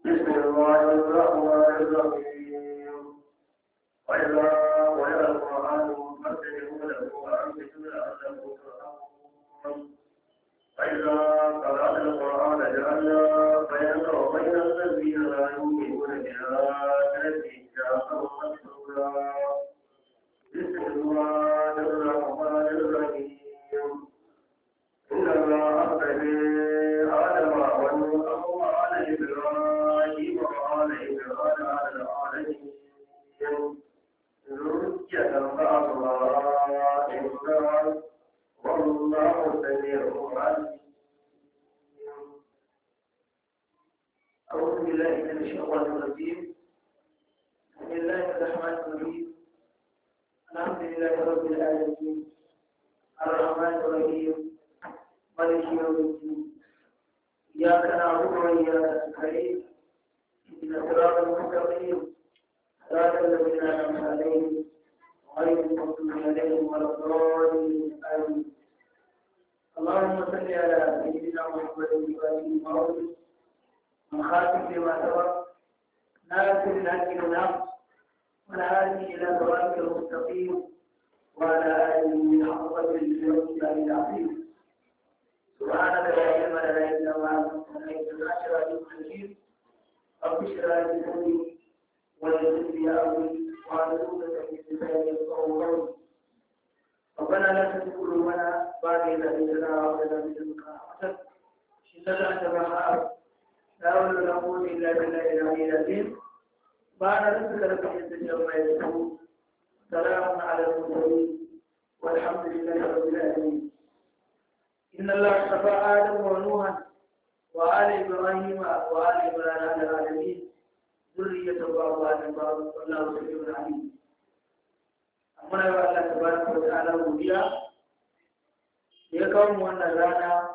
بسم الله الرحمن الرحيم وإذا قرئ القرآن فاستمعوا له وأنصتوا لعلكم ترحمون وإذا قرأت القرآن جعلنا بينك وبين الذين لا يؤمنون بالآخرة حجابا مستورا بسم الله الرحمن الرحيم إن الله أرسل آدم ونوحا وآل إبراهيم وآل إبراهيم على العالمين ذرية بعضها إنسان والله سميع عليم أعوذ بالله من الشيطان الرجيم بسم الله الرحمن الرحيم الحمد لله رب العالمين الرحمن الرحيم مالك يوم الدين إياك نعبد وإياك نستعين اهدنا الصراط المستقيم صراط الذين أنعمت عليهم غير المغضوب عليهم ولا الضالين آمين اللهم صل على سيدنا محمد وآله وصحبه من خاتم لما سبق ناصر الحق بالحق والهادي الى صراطك المستقيم وعلى اله حق قدر الله العظيم سبحانك لا علم لنا الا ما علمتنا انك انت العليم الحكيم رب اشرح لي صدري ويسر لي امري واحلل عقدة من لساني يفقهوا قولي ربنا لا تزغ قلوبنا بعد إذ هديتنا وهب لنا من لدنك رحمة إنك أنت الوهاب لا حول ولا قوة إلا بالله العلي العظيم بعد رزق لك عزة يوم يصفون سلام على المرسلين والحمد لله رب العالمين إن الله اصطفى آدم ونوحا وآل إبراهيم وآل إبراهيم على العالمين ذرية بعضها من بعض والله سميع عليم أمنا يا الله تبارك وتعالى godiya da ya kawo mu wannan rana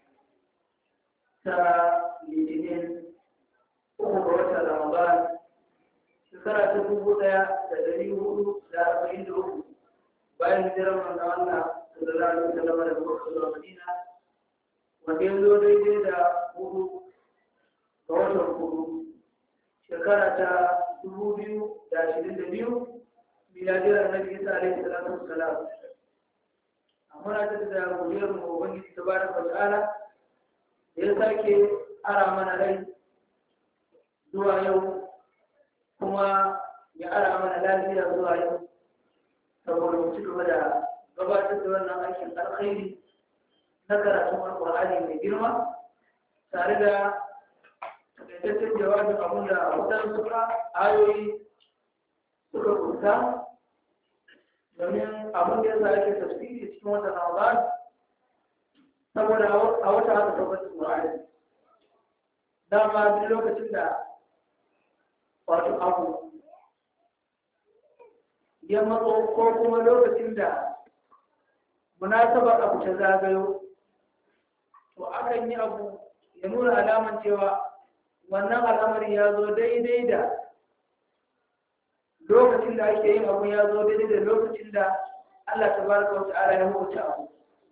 ta litinin uku ga watan ramadan shekara ta dubu ɗaya da ɗari hudu da arba'in da uku bayan hijirar manzon Allah sallallahu alaihi wasallam daga Makka zuwa Madina wanda ya zo daidai da hudu ga watan hudu shekara ta dubu biyu da ashirin da biyu miladiyar annabi Isa alaihi salatu wassalam amma na ta da godiyar mu ubangiji tabaraka wa ta'ala da ya sake ara mana rai zuwa yau kuma ya ara mana lafiya zuwa yau saboda mu ci gaba da gabatar da wannan aikin alkhairi na karatun alƙur'ani mai girma tare da takaitaccen jawabin abin da waɗansu ayoyi suka kusa domin abin da ya sa ake tafsiri cikin watan ramadan saboda a wata haka saukar da ƙur'ani dama duk lokacin da wato abu ya matso ko kuma lokacin da munasabar abu ta zagayo to akan yi abu ya nuna alaman cewa wannan al'amari ya zo daidai da lokacin da ake yin abu ya zo daidai da lokacin da Allah ta baraka wa ta'ala ya hukunta abu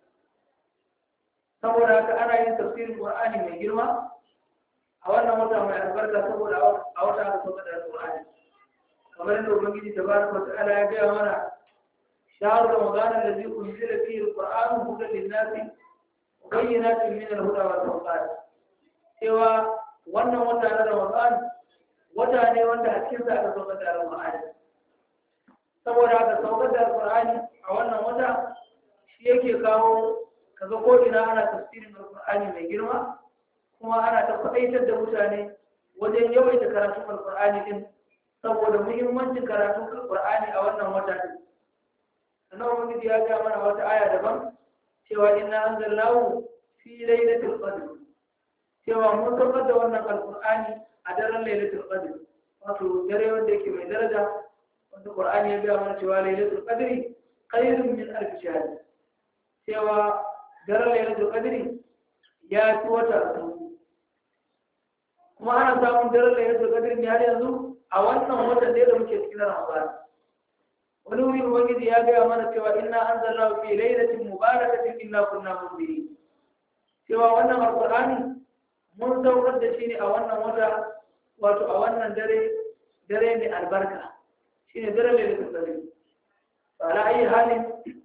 saboda haka ana yin tafsirin Qur'ani mai girma a wannan wata mai albarka saboda a wata aka sauka da Qur'ani kamar yadda Ubangiji tabaraka wa ta'ala ya gaya mana shahru ramadan allazi unzila fihi alquran hudan lin-nasi wa bayyinatin min al-huda wa tawqat cewa wannan wata na Ramadan wata ne wanda a cikin sa aka sauka da Qur'ani saboda haka saukar da Qur'ani a wannan wata shi yake kawo kaga ko ina ana tafsirin alqur'ani mai girma kuma ana ta faɗaitar da mutane wajen yawaita karatun alqur'ani din saboda muhimmancin karatun alqur'ani a wannan wata din sannan ubangiji ya ga mana wata aya daban cewa inna anzalnahu fi lailatul qadr cewa mun saukar da wannan alqur'ani a daren lailatul qadr wato dare wanda yake mai daraja wanda qur'ani ya ga mana cewa lailatul qadri khairun min alf shahr cewa daren lailatul qadri ya fi wata dubu kuma ana samun daren lailatul qadri ne har yanzu a wannan watan da da muke cikin Ramadan wani wuri ubangiji ya gaya mana cewa inna anzalnahu fi lailatin mubarakatin inna kunna munzirin cewa wannan alqur'ani mun saukar da shi ne a wannan wata wato a wannan dare dare mai albarka shine dare mai tsari ala ayi halin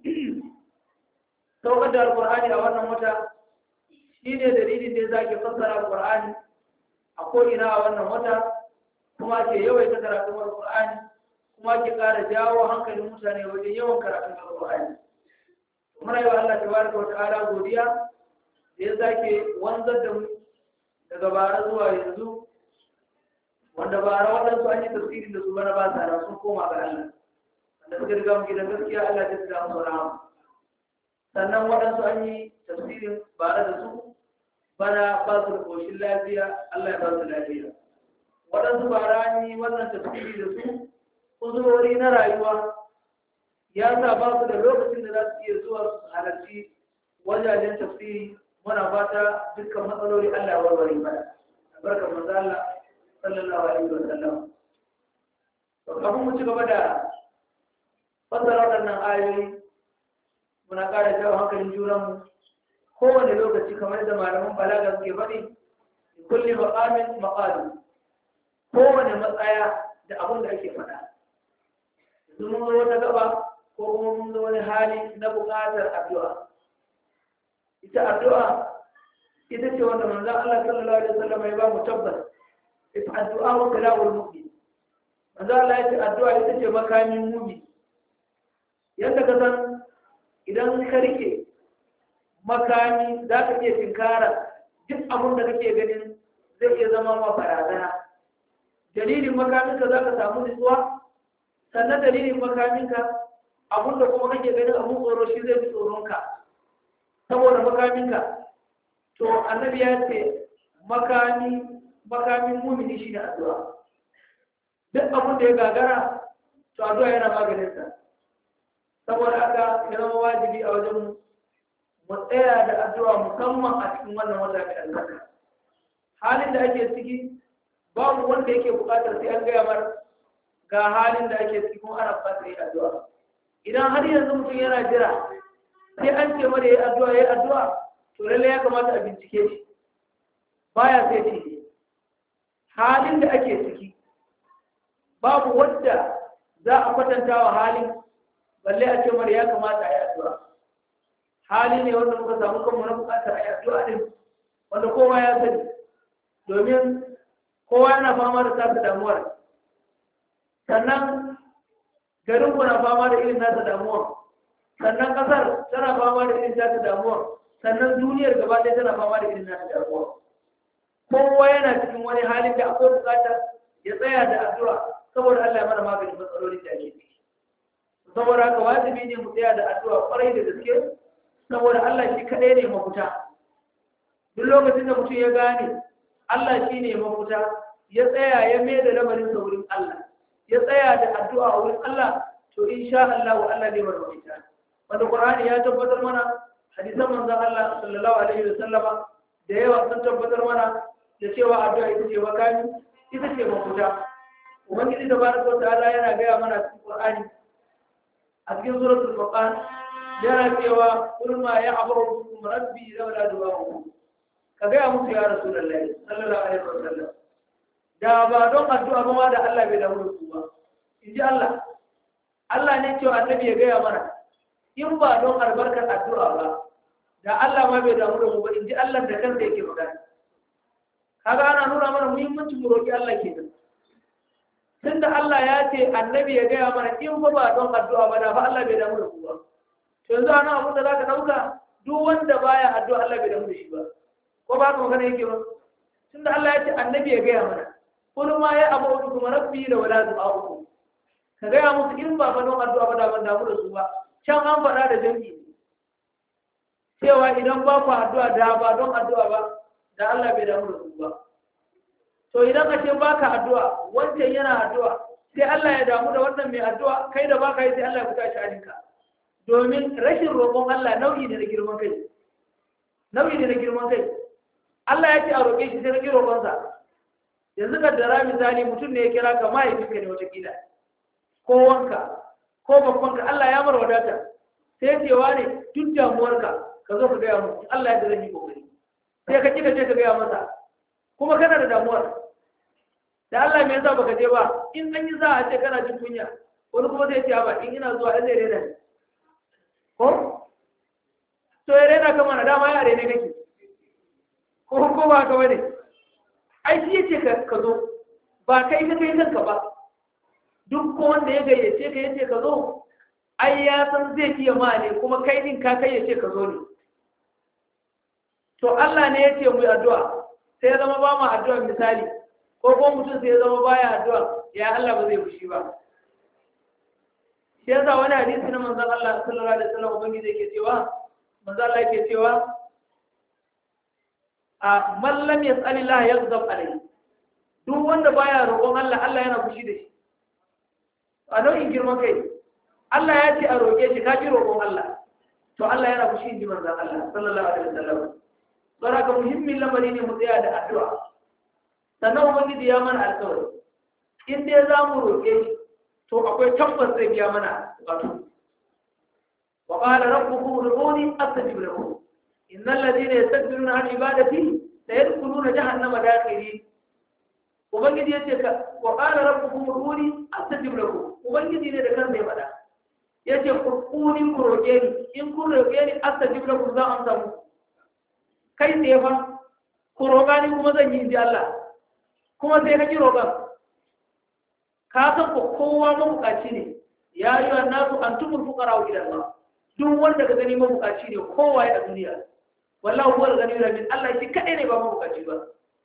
saukar da alqur'ani a wannan wata shine dalilin da zaki fassara alqur'ani a ko ina a wannan wata kuma ke yawaita karatun alqur'ani kuma ke ƙara jawo hankalin mutane wajen yawan karatun alqur'ani muna yi wa Allah tabaraka wa ta'ala godiya da ya sake wanzar da mu daga bara zuwa yanzu wanda bara waɗansu an yi tafsirin da su bana ba sa sun koma ga Allah wanda suka riga mu gidan gaskiya Allah ta tsira musu rahama sannan waɗansu an yi tafsirin bara da su bana ba su da koshin lafiya Allah ya ba su lafiya waɗansu bara an yi wannan tafsiri da su uzurori na rayuwa ya sa ba su da lokacin da za su iya zuwa su halarci wajajen tafsiri muna fata dukkan matsaloli Allah ya warware mana albarkar manzo Allah sallallahu alaihi wa sallam to kafin mu ci gaba da fassara waɗannan ayoyi muna ƙara jawo hankalin junanmu kowane lokaci kamar da malaman balaga suke faɗi kulli maqamin maqalu kowane matsaya da abin da ake faɗa yanzu mun zo wata gaba ko kuma mun zo wani hali na buƙatar addu'a ita addu'a ita ce wanda manzon Allah sallallahu alaihi wasallam ya ba mu tabbas ita addu'a wa kalamul mu'min manzon Allah ya ce addu'a ita ce makamin mu'min yadda ka san idan ka rike makami za ka iya tinkara duk abin da kake ganin zai iya zama ma barazana dalilin makaminka za ka samu nutsuwa sannan dalilin makaminka abin da kuma kake ganin abin tsoro shi zai fi tsoronka saboda makaminka to annabi ya ce makami makamin mumini shi ne addu'a duk abin da ya gagara to addu'a yana maganinsa saboda haka ya zama wajibi a wajen mu tsaya da addu'a musamman a cikin wannan wata mai albarka halin da ake ciki babu wanda yake bukatar sai an gaya mar ga halin da ake ciki kuma ana bukatar yi addu'a idan har yanzu mutum yana jira sai an ce mara yi addu'a yi addu'a to lalle ya kamata a bincike shi baya sai ce halin da ake ciki babu wadda za a kwatanta wa halin balle a ce mara ya kamata a yi addu'a hali ne wanda muka samu kanmu na bukatar a yi addu'a din wanda kowa ya sani domin kowa yana fama da tasa damuwar sannan garin na fama da irin nasa damuwar sannan kasar tana fama da irin nasa damuwar sannan duniyar gaba ɗaya tana fama da irin nasa damuwar kowa yana cikin wani halin da akwai bukatar ya tsaya da addu'a saboda Allah ya mana maganin matsalolin da ake ciki saboda haka wajibi ne mu tsaya da addu'a kwarai da gaske saboda Allah shi kaɗai ne mafuta duk lokacin da mutum ya gane Allah shi ne mafuta ya tsaya ya mai da lamarin sa wurin Allah ya tsaya da addu'a wurin Allah to insha Allah wa Allah ne marwata wanda Qur'ani ya tabbatar mana hadisan manzon Allah sallallahu alaihi wa sallama da yawa sun tabbatar mana da cewa addu'a ita ce makami ita ce mafuta ubangiji tabaraka wa ta'ala yana gaya mana cikin Qur'ani a cikin suratul furqan yana cewa kul ma ya'budu bikum rabbi lawla du'a'ukum ka gaya musu ya rasulullahi sallallahu alaihi wasallam da ba don addu'a ba ma da Allah bai damu da su ba in ji Allah Allah ne cewa annabi ya gaya mana in ba don albarkar addu'a ba da Allah ma bai damu da mu ba in ji Allah da kansa yake magana kaga ana nuna mana muhimmancin mu roki Allah kenan tunda Allah ya ce annabi ya gaya mana in ba ba don addu'a ba da fa Allah bai damu da su ba to yanzu ana abin da zaka dauka duk wanda baya addu'a Allah bai damu da shi ba ko ba ka magana yake ba tunda Allah ya ce annabi ya gaya mana kullu ma ya abu kuma rabbi la wala du'a'ukum ka gaya musu in ba fa don addu'a ba da ban damu da su ba can an faɗa da jami'i cewa idan ba ku addu'a da ba don addu'a ba da Allah bai damu da su ba to idan ka ce baka addu'a wancan yana addu'a sai Allah ya damu da wannan mai addu'a kai da baka yi sai Allah ya fita shi alinka domin rashin roƙon Allah nau'i ne na girman kai nau'i ne na girman kai Allah ya ce a roƙe shi sai na ƙi roƙonsa yanzu ka dara misali mutum ne ya kira ka mahaifinka ne watakila ko wanka ko babbanka Allah ya mara wadata sai cewa ne duk damuwarka ka zo ka gaya mu Allah ya da zan yi kokari sai ka kika ce ka gaya masa kuma kana da damuwar da Allah me yasa baka je ba in an yi za a ce kana jin kunya wani kuma zai ce ba in ina zuwa zai rena ni ko to ya rena kama na dama ya rene kake ko ko ba ka bane ai shi yace ka ka zo ba kai ka kai kanka ba duk ko wanda ya gayyace ka yace ka zo ai ya san zai iya ma ne kuma kai din ka kai yace ka zo ne to Allah ne yace mu yi addu'a sai ya zama ba mu addu'a misali ko ko mutum sai ya zama baya addu'a ya Allah ba zai fushi ba shi yasa wani hadisi na manzon Allah sallallahu alaihi wasallam ubangiji yake cewa manzon Allah yake cewa a man lam yas'alillah yaghdab alayhi duk wanda baya roƙon Allah Allah yana fushi da shi a nau'in girman kai Allah ya ce a roƙe shi ka ki roƙon Allah to Allah yana fushi inji manzon Allah sallallahu alaihi wasallam don haka muhimmin lamari ne mu tsaya da addu'a sannan ubangiji ya mana alƙawari in dai za mu roƙe shi to akwai tabbas zai biya mana bukatu wa qala rabbukum ud'uni astajib lakum innal ladina yastakbiruna an ibadati sayadkhuluna jahannama dakhirin ubangiji yace ka wa qala rabbukum ud'uni astajib lakum ubangiji ne da kansa ya faɗa yace qur'uni ku roƙe ni in kun roƙe ni astajib lakum za amsa muku kai tsaye fa ku roƙa ni kuma zan yi inji Allah kuma sai ka ki roƙan ka san ko kowa mabukaci ne ya yi wa nasu an tumul fuqara wa ila Allah duk wanda ka gani mabukaci ne kowa ya a duniya wallahi huwa gani da min Allah shi kadai ne ba mabukaci ba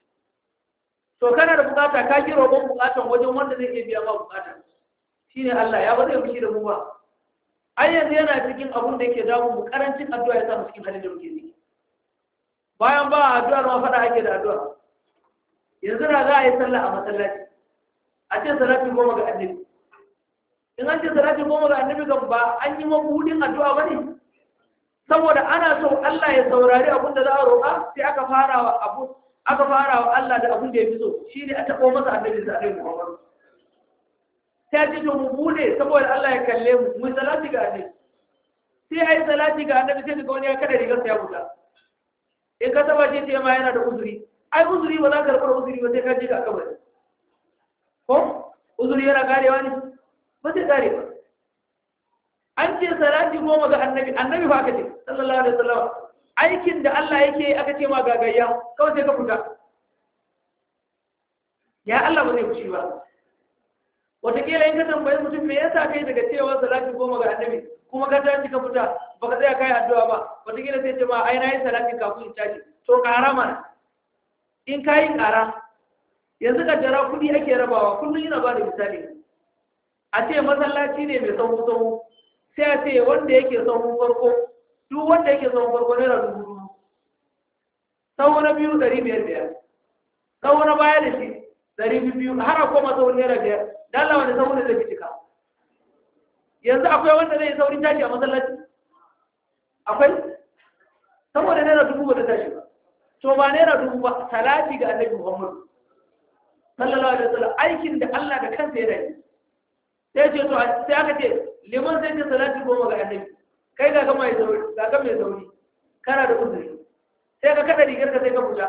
to kana da bukata ka ki roƙon bukatan wajen wanda zai iya biya ma bukata shine Allah ya ba zai fushi da mu ba ai yanzu yana cikin abun da yake damu mu karancin addu'a ya sa mu cikin halin da muke ciki bayan ba addu'ar ma fada ake da addu'a yanzu na za a yi sallah a masallaci a ce salati goma ga annabi in an ce salati goma ga annabi kan ba an yi mabudin addu'a ba ne saboda ana so Allah ya saurari abin da za a roƙa sai aka fara wa abu aka fara wa Allah da abin da ya fi so shine a taɓo masa annabi da annabi Muhammad sai ce to mu bude saboda Allah ya kalle mu mu salati ga annabi sai ai salati ga annabi sai ga wani ya kada rigar sa ya fita in ka taba ce ce ma yana da uzuri ai uzuri ba za ka karɓar uzuri ba sai ka ji ka kabari ko uzuri yana karewa ne ba zai kare ba an ce salati goma ga annabi annabi ba aka ce sallallahu alaihi wasallam aikin da Allah yake aka ce ma gagayya kawai sai ka fita ya Allah ba zai fushi ba wataƙila in ka tambayi mutum me yasa kai daga cewa salati goma ga annabi kuma ka tashi ka fita baka tsaya kai addu'a ba wataƙila sai ce ma ai na yi salati kafin in tashi to ƙara mana in ka yi ƙara yanzu ka jara kudi ake rabawa kullum yana ba da misali a ce masallaci ne mai sahu sahu sai a ce wanda yake sahun farko duk wanda yake sahun farko naira dubu dubu sahu na biyu ɗari biyar biyar sahu na baya da shi ɗari biyu har a koma sahun naira biyar dala wani sahu ne zai fi cika yanzu akwai wanda zai saurin tashi a masallaci akwai saboda naira dubu ba ta tashi ba to ba naira dubu ba salati ga annabi muhammadu sallallahu alaihi wasallam aikin da Allah da kansa ya yi sai ce to sai aka ce liman sai ce salati goma ga annabi kai ga mai sauri ga ga mai sauri kana da uzuri sai ka kada rigar ka sai ka fita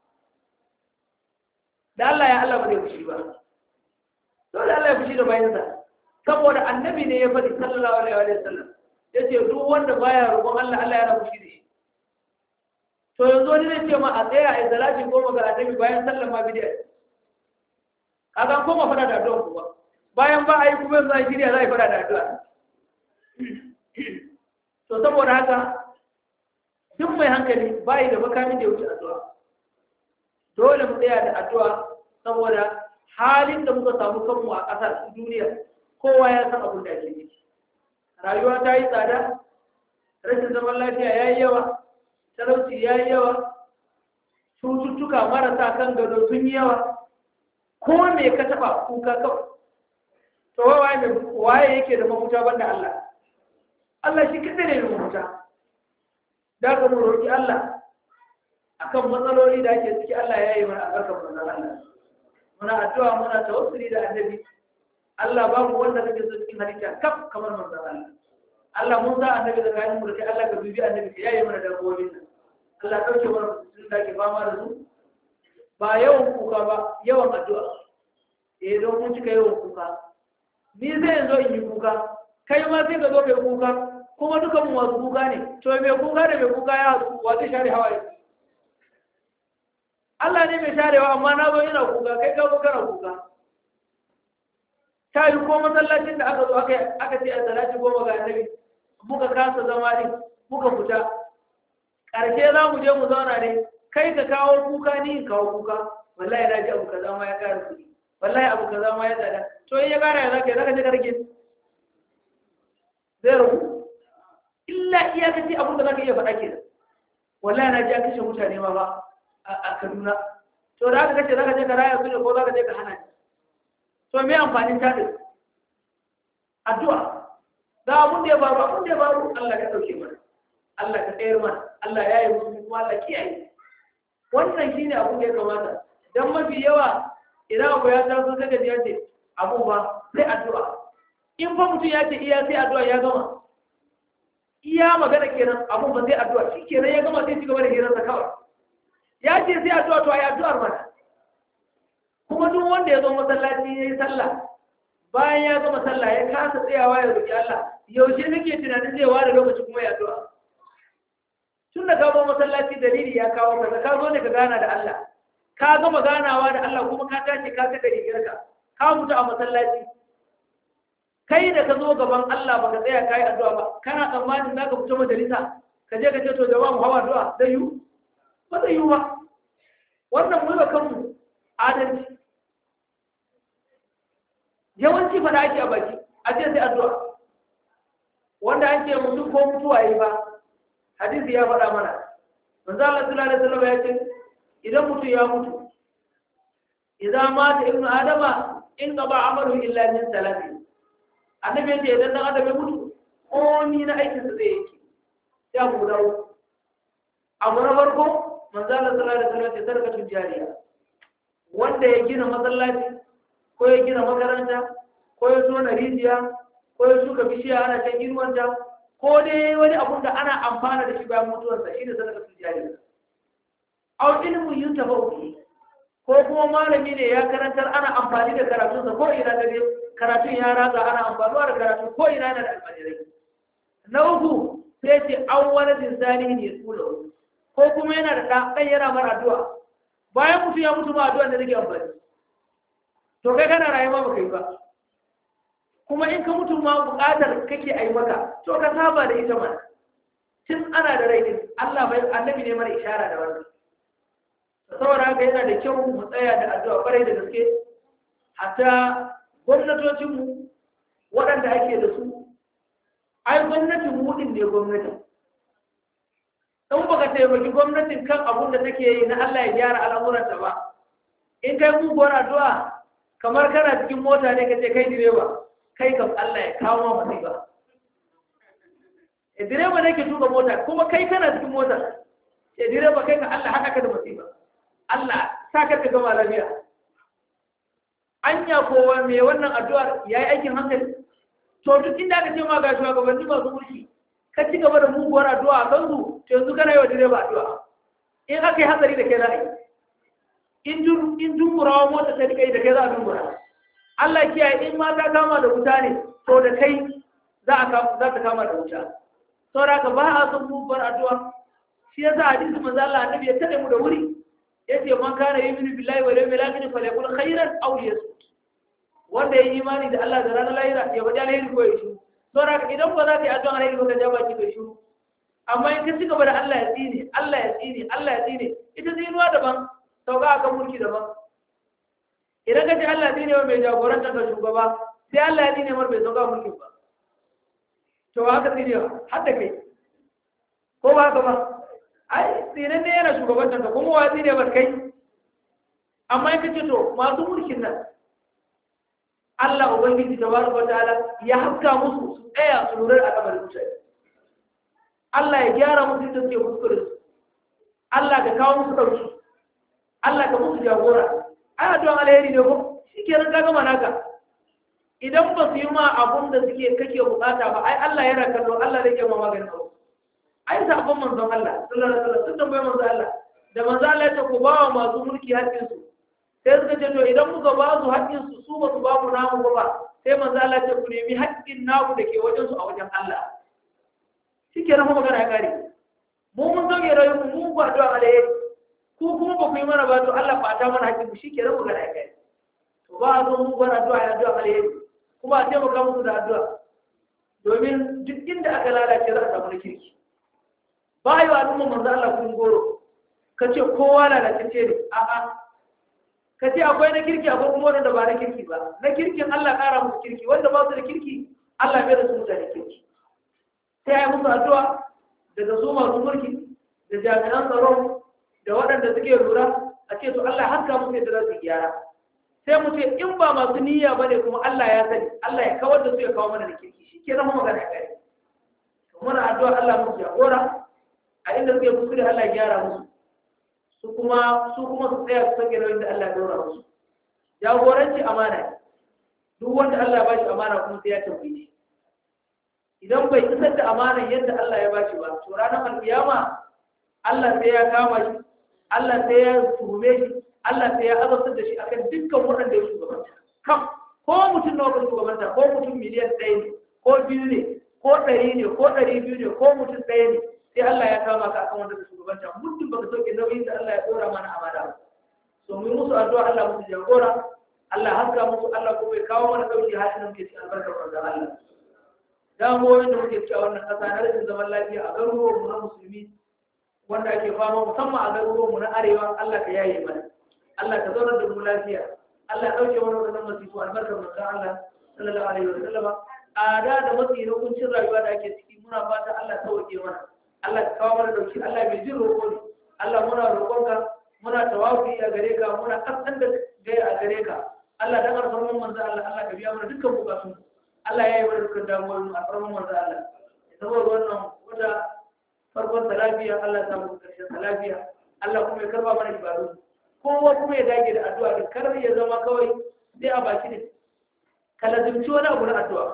da Allah ya Allah ba zai fushi ba dole Allah ya fushi da bayansa saboda annabi ne ya faɗi sallallahu alaihi wasallam yace duk wanda baya roƙon Allah Allah yana fushi da shi to yanzu wani zai ce ma a tsaya a salati goma ga annabi bayan sallan ma bidiyar kaga koma fada da addu'a kuma bayan ba a yi kuma yanzu a shirya za a yi fada da addu'a to saboda haka duk mai hankali bayi da makamin da ya wuce addu'a dole mu tsaya da addu'a saboda halin da muka samu kanmu a ƙasar duniya kowa ya san abin da ake ciki rayuwa ta yi tsada rashin zaman lafiya ya yi yawa talauci ya yi yawa cututtuka marasa kan gado sun yi yawa ko me ka taba kuka kawai to waye ne waye yake da mafuta banda Allah Allah shi kadai ne da mafuta da ka mu roki Allah akan matsaloli da ake ciki Allah ya yi mana albarkar manzon Allah muna addu'a muna tawassuli da annabi Allah babu wanda kake so cikin halitta kaf kamar manzon Allah Allah mun sa annabi da kayan mu da kai Allah ka bibi annabi ka yayi mana dabbobin nan Allah dauke mana sun da ke fama da su ba yawan kuka ba yawan addu'a eh don mun cika yawan kuka ni zai zo in yi kuka kai ma sai ka zo kai kuka kuma duka mu wasu kuka ne to mai kuka da mai kuka ya haɗu wa zai share hawaye Allah ne mai sharewa amma na zo ina kuka kai ka zo kana kuka ta yi ko masallacin da aka zo aka aka ce a salati goma ga annabi muka kasa zama ne muka fita ƙarshe za mu je mu zauna ne kai ka kawo kuka ni in kawo kuka wallahi na ji abu kaza ma ya kara kuɗi wallahi abu kaza ma ya tsada to in ya kara ya zaka zaka je ka rage zai rabu illa iyakaci abin da zaka iya faɗa ke wallahi na ji an kashe mutane ma ba a Kaduna to da aka kace zaka je ka raya su ne ko zaka je ka hana ni to me amfanin taɗin addu'a ga abun da ya faru abun da ya faru Allah ka ɗauke mana Allah ka tsayar mana Allah ya yi musu kuma Allah kiyaye wannan shine abun da ya kamata dan mafi yawa idan abu ya taso sai ka ce abu ba sai addu'a in fa mutum ya ce iya sai addu'a ya gama iya magana kenan abu ba sai addu'a shi kenan ya gama sai ci gaba da hirarsa kawai ya ce sai addu'a to ayi addu'ar mana kuma duk wanda ya zo masallaci ya yi sallah bayan ya gama sallah ya kasa tsayawa ya roƙi Allah yaushe kake tunanin zai ware lokaci kuma ya addu'a tun da ka zo masallaci dalili ya kawo ka ka zo ne ka gana da Allah ka gama ganawa da Allah kuma ka tashi ka saka rigarka ka mutu a masallaci kai da ka zo gaban Allah baka tsaya kai addu'a ba kana tsammanin za ka fito majalisa ka je ka ce to jama'a mu hawa addu'a zai yiwu ba zai yiwu ba wannan mu ba kanmu adalci yawanci fada ake a baki a ce sai addu'a wanda an ce mutum ko mutuwa yi ba hadisi ya faɗa mana manzo Allah sallallahu alaihi wasallam ya ce idan mutum ya mutu idan mata ibnu adama in qaba amalu illa min salati annabi ya ce idan dan adam ya mutu ko ni na aikin sa zai yake sai mu dawo abu na farko manzo Allah sallallahu alaihi wasallam ya ce sadaqatul jariya wanda ya gina masallaci ko ya gina makaranta ko ya tona rijiya ko ya shuka bishiya ana can inuwanta ko dai wani abun da ana amfana da shi bayan mutuwarsa shi ne sadaka su jari aw ilmu yuntafa bihi ko kuma malami ne ya karantar ana amfani da karatunsa ko ina da dai karatun ya ratsa ana amfanuwa da karatu ko ina na da almajirai na uku sai ce an wani zinsani ne tsula ko kuma yana da ɗan yana mara addu'a bayan mutu ya mutu ma addu'a da nake amfani to kai kana rayuwa baka yi ba kuma in ka mutu ma buƙatar kake a yi maka to ka saba da ita mana tun ana da rai din Allah bai annabi ne mana ishara da wannan saboda haka yana da kyau mu tsaya da addu'a kwarai da gaske hatta gwamnatocin mu waɗanda ake da su ai gwamnatin mu din ne gwamnati in baka taimaki gwamnatin kan abun da take yi na Allah ya gyara al'amuranta ba in kai muguwar addu'a kamar kana cikin mota ne ka ce kai direba kai kam Allah ya kawo ma masifa e direba ne ke tuka mota kuma kai kana cikin mota e direba kai ka Allah haka ka da masifa Allah sa ka ka gama lafiya anya kowa mai wannan addu'ar yayi aikin hankali to duk inda aka ce ma ga shugabanni masu mulki ka ci gaba da muguwar addu'a a kansu to yanzu kana yi wa direba addu'a in aka yi hatsari da kai za a yi in dungurawa mota ta rika yi da kai za a dungura Allah kiyaye in ma ta kama da wuta ne to da kai za a za ta kama da wuta saboda ka ba a son muguwar addu'a shi yasa hadisi manzo Allah annabi ya tade mu da wuri yace man kana yuminu billahi wal yawmil akhir falyakul khairan aw liyasmut wanda ya yi imani da Allah da ranar lahira ya bada alheri ko ya shi saboda ka idan ba za ka yi addu'a alheri ba ka ja baki kai shiru amma in ka ci gaba da Allah ya tsine Allah ya tsine Allah ya tsine ita tsinuwa daban sauka akan mulki daban idan ka ji Allah ne ne mai jagoranta ga shugaba sai Allah ya ne mar bai sauka mulki ba to haka tsine har da kai ko ba haka ba ai tsine ne yana shugabantar ka kuma wa tsine bar kai amma in ka ce to masu mulkin nan Allah ubangiji tabaraka wataala ya haska musu su tsaya su lura da al'amarin mutane Allah ya gyara musu da suke kuskure su Allah ka kawo musu dauki Allah ka musu jagora ana don alheri ne ko shi ke nan gama naka idan ba su yi ma abun da suke kake bukata ba ai Allah yana kallo Allah zai ke ma maganin abu ai sabon manzon Allah sallallahu alaihi wasallam sun tambaye manzon Allah da manzon Allah ya ce ku ba wa masu mulki hakkin su sai suka ce to idan muka ba su haƙƙin su su ba su ba mu namu ba sai manzo Allah ce ku nemi haƙƙin naku da ke wajen su a wajen Allah shike nan magana ya kare mu mun sauke rayuwar mu mu ba addu'a alheri ku kuma ba ku yi mana ba to Allah ba ta mana haƙƙin mu shike nan magana ya kare to ba a zo mu bar addu'a ya addu'a alheri kuma a taimaka musu da addu'a domin duk inda aka lalace za a samu na kirki ba yi wa al'umma manzo Allah kun goro ka ce kowa lalatacce ne a'a ka ce akwai na kirki akwai kuma wanda ba na kirki ba na kirkin Allah ƙara musu kirki wanda ba su da kirki Allah bai da su mutane kirki sai ya musu addu'a daga su masu mulki da jami'an tsaro da waɗanda suke lura a ce to Allah haska musu yadda za su gyara sai mu ce in ba masu niyya ba ne kuma Allah ya sani Allah ya kawar da su ya kawo mana da kirki shi ke zama magana ya kare muna addu'a Allah musu jagora a inda suke kuskure Allah ya gyara musu su kuma su kuma su tsaya su sake nauyin da Allah ya dora musu jagoranci amana ne duk wanda Allah ya bashi amana kuma sai ya tambaye shi idan bai isar da amana yadda Allah ya bashi ba to ranar alkiyama Allah sai ya kama shi Allah sai ya tuhume shi Allah sai ya azabtar da shi akan dukkan waɗanda ya shugabanta kam ko mutum nawa kan shugabanta ko mutum miliyan ɗaya ne ko biyu ne ko ɗari ne ko ɗari biyu ne ko mutum ɗaya ne sai Allah ya kama ka akan wanda ka shugabanta muddin baka sauke nauyin da Allah ya dora mana amana ba so mu yi musu addu'a Allah musu jagora Allah haska musu Allah kuma ya kawo mana dauki halin da muke cikin albarkar manzon Allah damuwoyin da muke cikin wannan kasa na rashin zaman lafiya a garuruwan mu na musulmi wanda ake fama musamman a garuruwan mu na arewa Allah ka yaye mana Allah ka zaunar da mu lafiya Allah ya dauke mana wannan masifu albarkar manzon Allah sallallahu alaihi wa sallama ada da matsi na kuncin rayuwa da ake ciki muna fata Allah ta sauke mana Allah ka kawo mana dauki Allah mai jin roƙo ne Allah muna roƙonka muna tawafi a gare ka muna kasan da gaya a gare ka Allah dan alfarman manzo Allah Allah ka biya mana dukkan bukatun Allah ya yi mana dukkan damuwoyin mu alfarman manzo Allah saboda wannan wata farkon salafiya Allah ya samu karshen salafiya Allah kuma ya karba mana ibadu kowa kuma ya dage da addu'a da kar ya zama kawai sai a baki ne ka lazimci wani abu na addu'a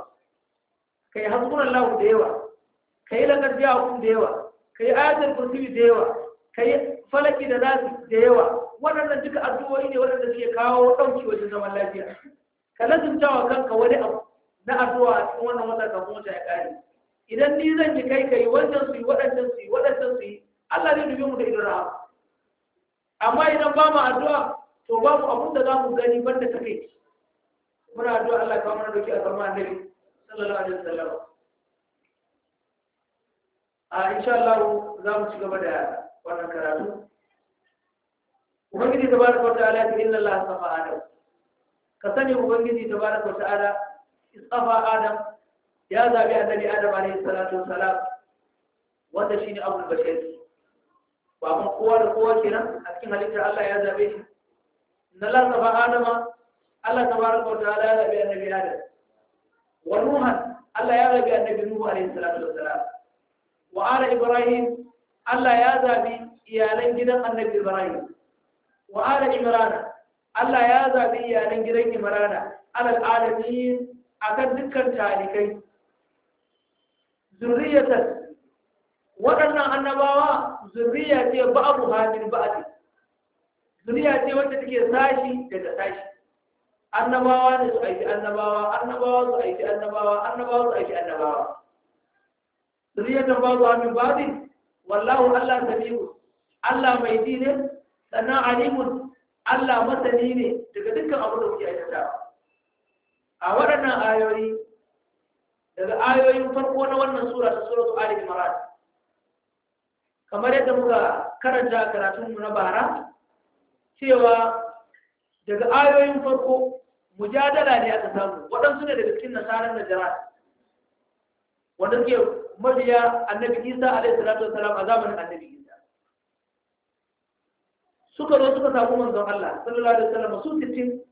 kai hasbunallahu da yawa ka yi lakar jawon da yawa ka yi ayatul kursiyi da yawa ka yi falaki da nasi da yawa waɗannan duka addu'o'i ne waɗanda suke kawo ɗauki wajen zaman lafiya ka lazumta wa kanka wani abu na addu'a a cikin wannan wata kafin wata ya ƙare idan ni zan yi kai kai wannan su yi waɗannan su yi waɗannan su yi Allah zai dubi mu da idan rahama amma idan ba mu addu'a to babu abun da za mu gani banda ta kai muna addu'a Allah ya kawo mana dauki a zama annabi sallallahu alaihi wasallam a insha Allah za mu ci gaba da wannan karatu ubangiji tabaraka wa ta'ala ta inna Allah safa adam ka sani ubangiji tabaraka wa ta'ala istafa adam ya zabi annabi adam alaihi salatu wassalam wanda shine abul bashar ba mun kowa da kowa kenan a cikin halittar Allah ya zabe shi inna Allah safa adam Allah tabaraka wa ta'ala ya zabi annabi adam wa nuhan Allah ya zabi annabi nuhu alaihi salatu wassalam wa ala ibrahim Allah ya zabi iyalan gidan annabi ibrahim wa ala imrana Allah ya zabi iyalan gidan imrana alal alamin akan dukkan talikai zurriyatan waɗannan annabawa zurriya ce ba'abu hamin ba'adi zurriya ce wacce take sashi daga sashi annabawa ne su aiki annabawa annabawa su aiki annabawa annabawa su aiki annabawa zuriyatan babu amin babi wallahu Allah samiu Allah mai ji ne sannan alimun Allah masani ne daga dukkan abu da kuke aikatawa a waɗannan ayoyi daga ayoyin farko na wannan sura ta suratu Ali Imran kamar yadda muka karanta karatun mu na bara cewa daga ayoyin farko mujadala ne aka samu waɗansu ne daga cikin nasarar Najran wanda suke mabiya annabi isa alaihi salatu wasalam a zamanin annabi isa suka zo suka samu manzon Allah sallallahu alaihi wasallam su sittin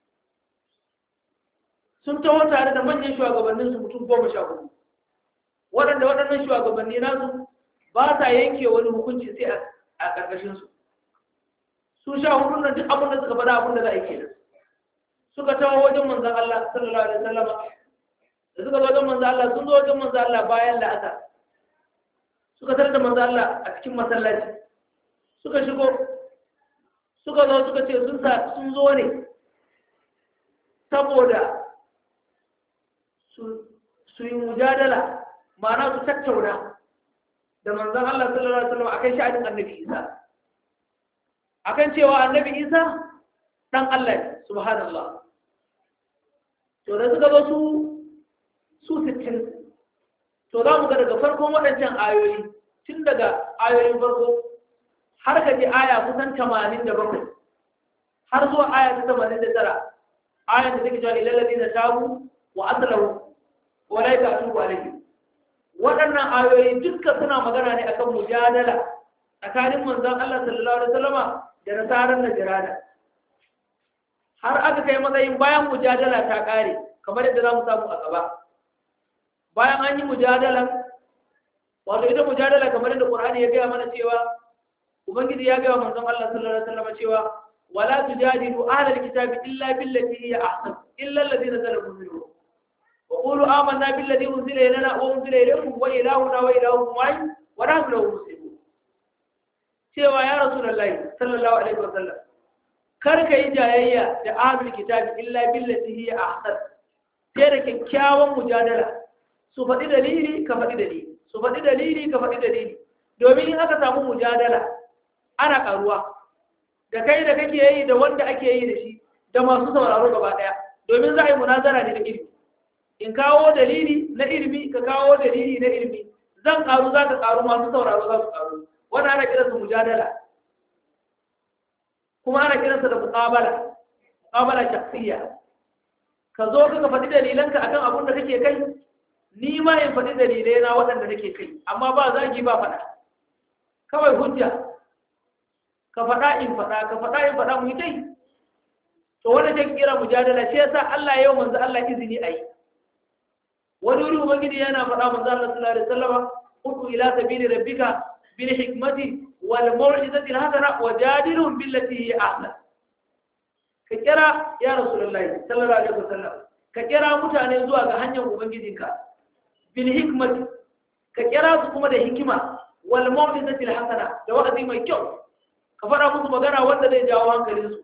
sun taho tare da manyan shugabannin su mutum goma sha hudu waɗanda waɗannan shugabanni nasu ba sa yanke wani hukunci sai a ƙarƙashin su su sha hudu nan duk abin da suka faɗa abin da za a yi kenan suka taho wajen manzon Allah sallallahu alaihi wasallam da suka zo wajen manzo Allah sun zo wajen manzo Allah bayan la'asar suka tarar da manzo Allah a cikin masallaci suka shigo suka zo suka ce sun sa sun zo ne saboda su yi mujadala ma'ana su tattauna da manzon Allah sallallahu alaihi wasallam akan sha'anin annabi Isa akan cewa annabi Isa dan Allah ne subhanallah to da suka zo su su 60 to za mu ga daga farkon waɗancan ayoyi tun daga ayoyin farko har ka ji aya kusan 87 har zuwa aya ta 89 ayan da take cewa ilal ladina tabu wa aslahu wa la yatubu alayhi waɗannan ayoyi dukkan suna magana ne akan mujadala tsakanin manzon Allah sallallahu alaihi wasallama da nasaran najrana har aka kai matsayin bayan mujadala ta kare kamar yadda za mu samu a gaba bayan an yi mujadala wato ita mujadala kamar yadda Qur'ani ya gaya mana cewa ubangiji ya gaya manzon Allah sallallahu alaihi wasallama cewa ولا تجادلوا أهل الكتاب إلا بالتي هي أحسن إلا الذين ظلموا منهم وقولوا آمنا بالذي أنزل إلينا وأنزل إليكم وإلهنا وإلهكم واحد ونحن له مسلمون cewa ya rasulullahi sallallahu alaihi wasallam kar ka yi jayayya da ahlul kitabi illa billati hiya ahsan sai da kyakkyawan mujadala su faɗi dalili ka faɗi dalili su faɗi dalili ka faɗi dalili domin in aka samu mujadala ana ƙaruwa da kai da kake yi da wanda ake yi da shi da masu sauraro gaba daya domin za a yi munazara ne da ilimi in kawo dalili na ilimi ka kawo dalili na ilimi zan karu za ka karu masu sauraro za su karu wani ana kiransa mujadala kuma ana kiransa da muqabala muqabala shakhsiyya ka zo ka ka faɗi dalilanka akan abun da kake kai ni ma in faɗi dalilai na waɗanda nake kai amma ba zagi ba faɗa kawai hujja ka faɗa in faɗa ka faɗa in faɗa mu yi tai to wanda take kira mujadala shi yasa Allah yau manzo Allah izini ayi wani wuri ubangiji yana faɗa manzo Allah sallallahu alaihi wasallam udu ila sabili rabbika bil hikmati wal mau'izati al hasana wajadilhum billati hi ahsan ka kira ya rasulullahi sallallahu alaihi wasallam ka kira mutane zuwa ga hanyar ubangijinka bil hikmati ka kira su kuma da hikima wal mau'izati al hasana da wa'azi mai kyau ka faɗa musu magana wanda zai jawo hankalinsu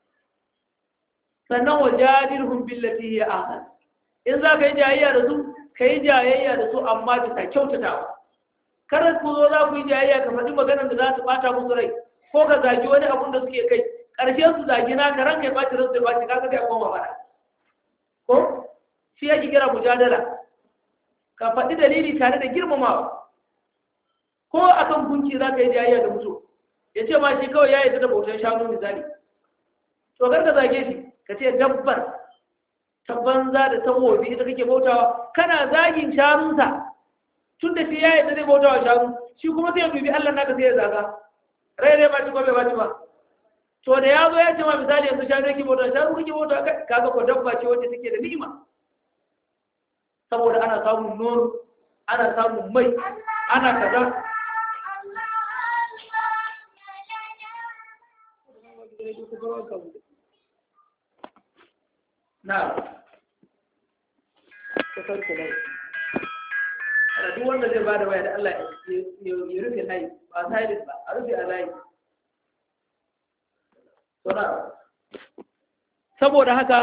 sannan wa jadilhum billati hiya ahsan in za ka yi jayayya da su ka yi jayayya da su amma bisa kyautatawa kada ku zo za ku yi jayayya ka faɗi maganar da za su ɓata musu rai ko ka zagi wani abun da suke kai ƙarshe su zagi na ka ranka ya ɓaci ransu ya ɓaci kaga kai koma faɗa ko shi yake kira mujadala ka faɗi dalili tare da girmamawa ko akan gunki za ka yi jayayya da mutum ya ce ma shi kawai ya yi da bautan shanu misali to kar ka zage shi ka ce dabbar ta banza da ta wobi ita kake bautawa kana zagin shanunsa tun da shi ya yi da zai bautawa shanu shi kuma sai ya dubi Allah naka sai ya zaga rai rai ba ci ko bai ba ci ba to da ya zo ya ce ma misali yanzu shanu yake bautawa shanu kake bautawa kaga ko dabba ce wacce take da ni'ima saboda ana samun nono ana samun mai ana kaza na kasar kuma a duk wanda zai ba da waya da Allah ya rufe layi ba silent ba a rufe a layi saboda haka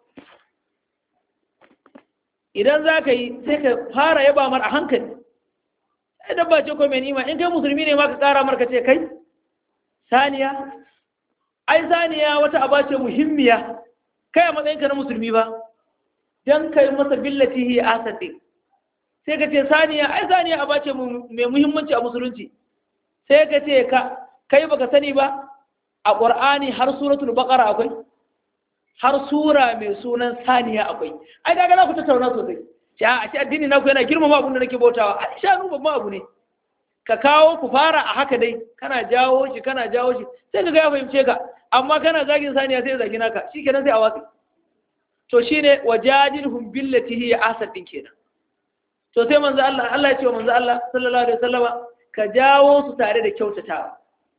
idan za ka yi sai ka fara yaba mar a hankali sai dabba ce ko mai nima in kai musulmi ne ma ka kara marka ce kai saniya ai saniya wata aba ce muhimmiya kai a matsayinka na musulmi ba don kai masa billati hi asati sai ka ce saniya ai saniya aba ce mai muhimmanci a musulunci sai ka ce ka kai baka sani ba a ƙur'ani har suratul baqara akwai har sura mai sunan saniya akwai ai daga za ku tattauna sosai ya a ce addini naku yana girmama abin da nake bautawa a shanu babban abu ne ka kawo ku fara a haka dai kana jawo shi kana jawo shi sai ka ga ya fahimce ka amma kana zagin saniya sai ya zagi naka shikenan sai a watsi to shine wajadilhum billati hiya ahsan din kenan to sai manzo Allah Allah ya ce wa manzo Allah sallallahu alaihi wasallama ka jawo su tare da kyautatawa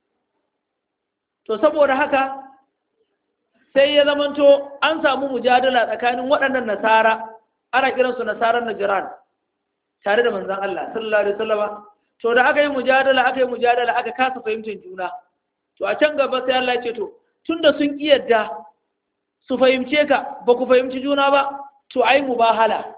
to saboda haka sai ya zamanto an samu mujadala tsakanin waɗannan nasara ana kiransu nasarar najiran tare da manzan Allah sallallahu alaihi wasallama to da aka yi mujadala aka yi mujadala aka kasa fahimtar juna to a can gaba sai Allah ya ce to tunda sun yarda su fahimce ka ba ku fahimci juna ba to ai mubahala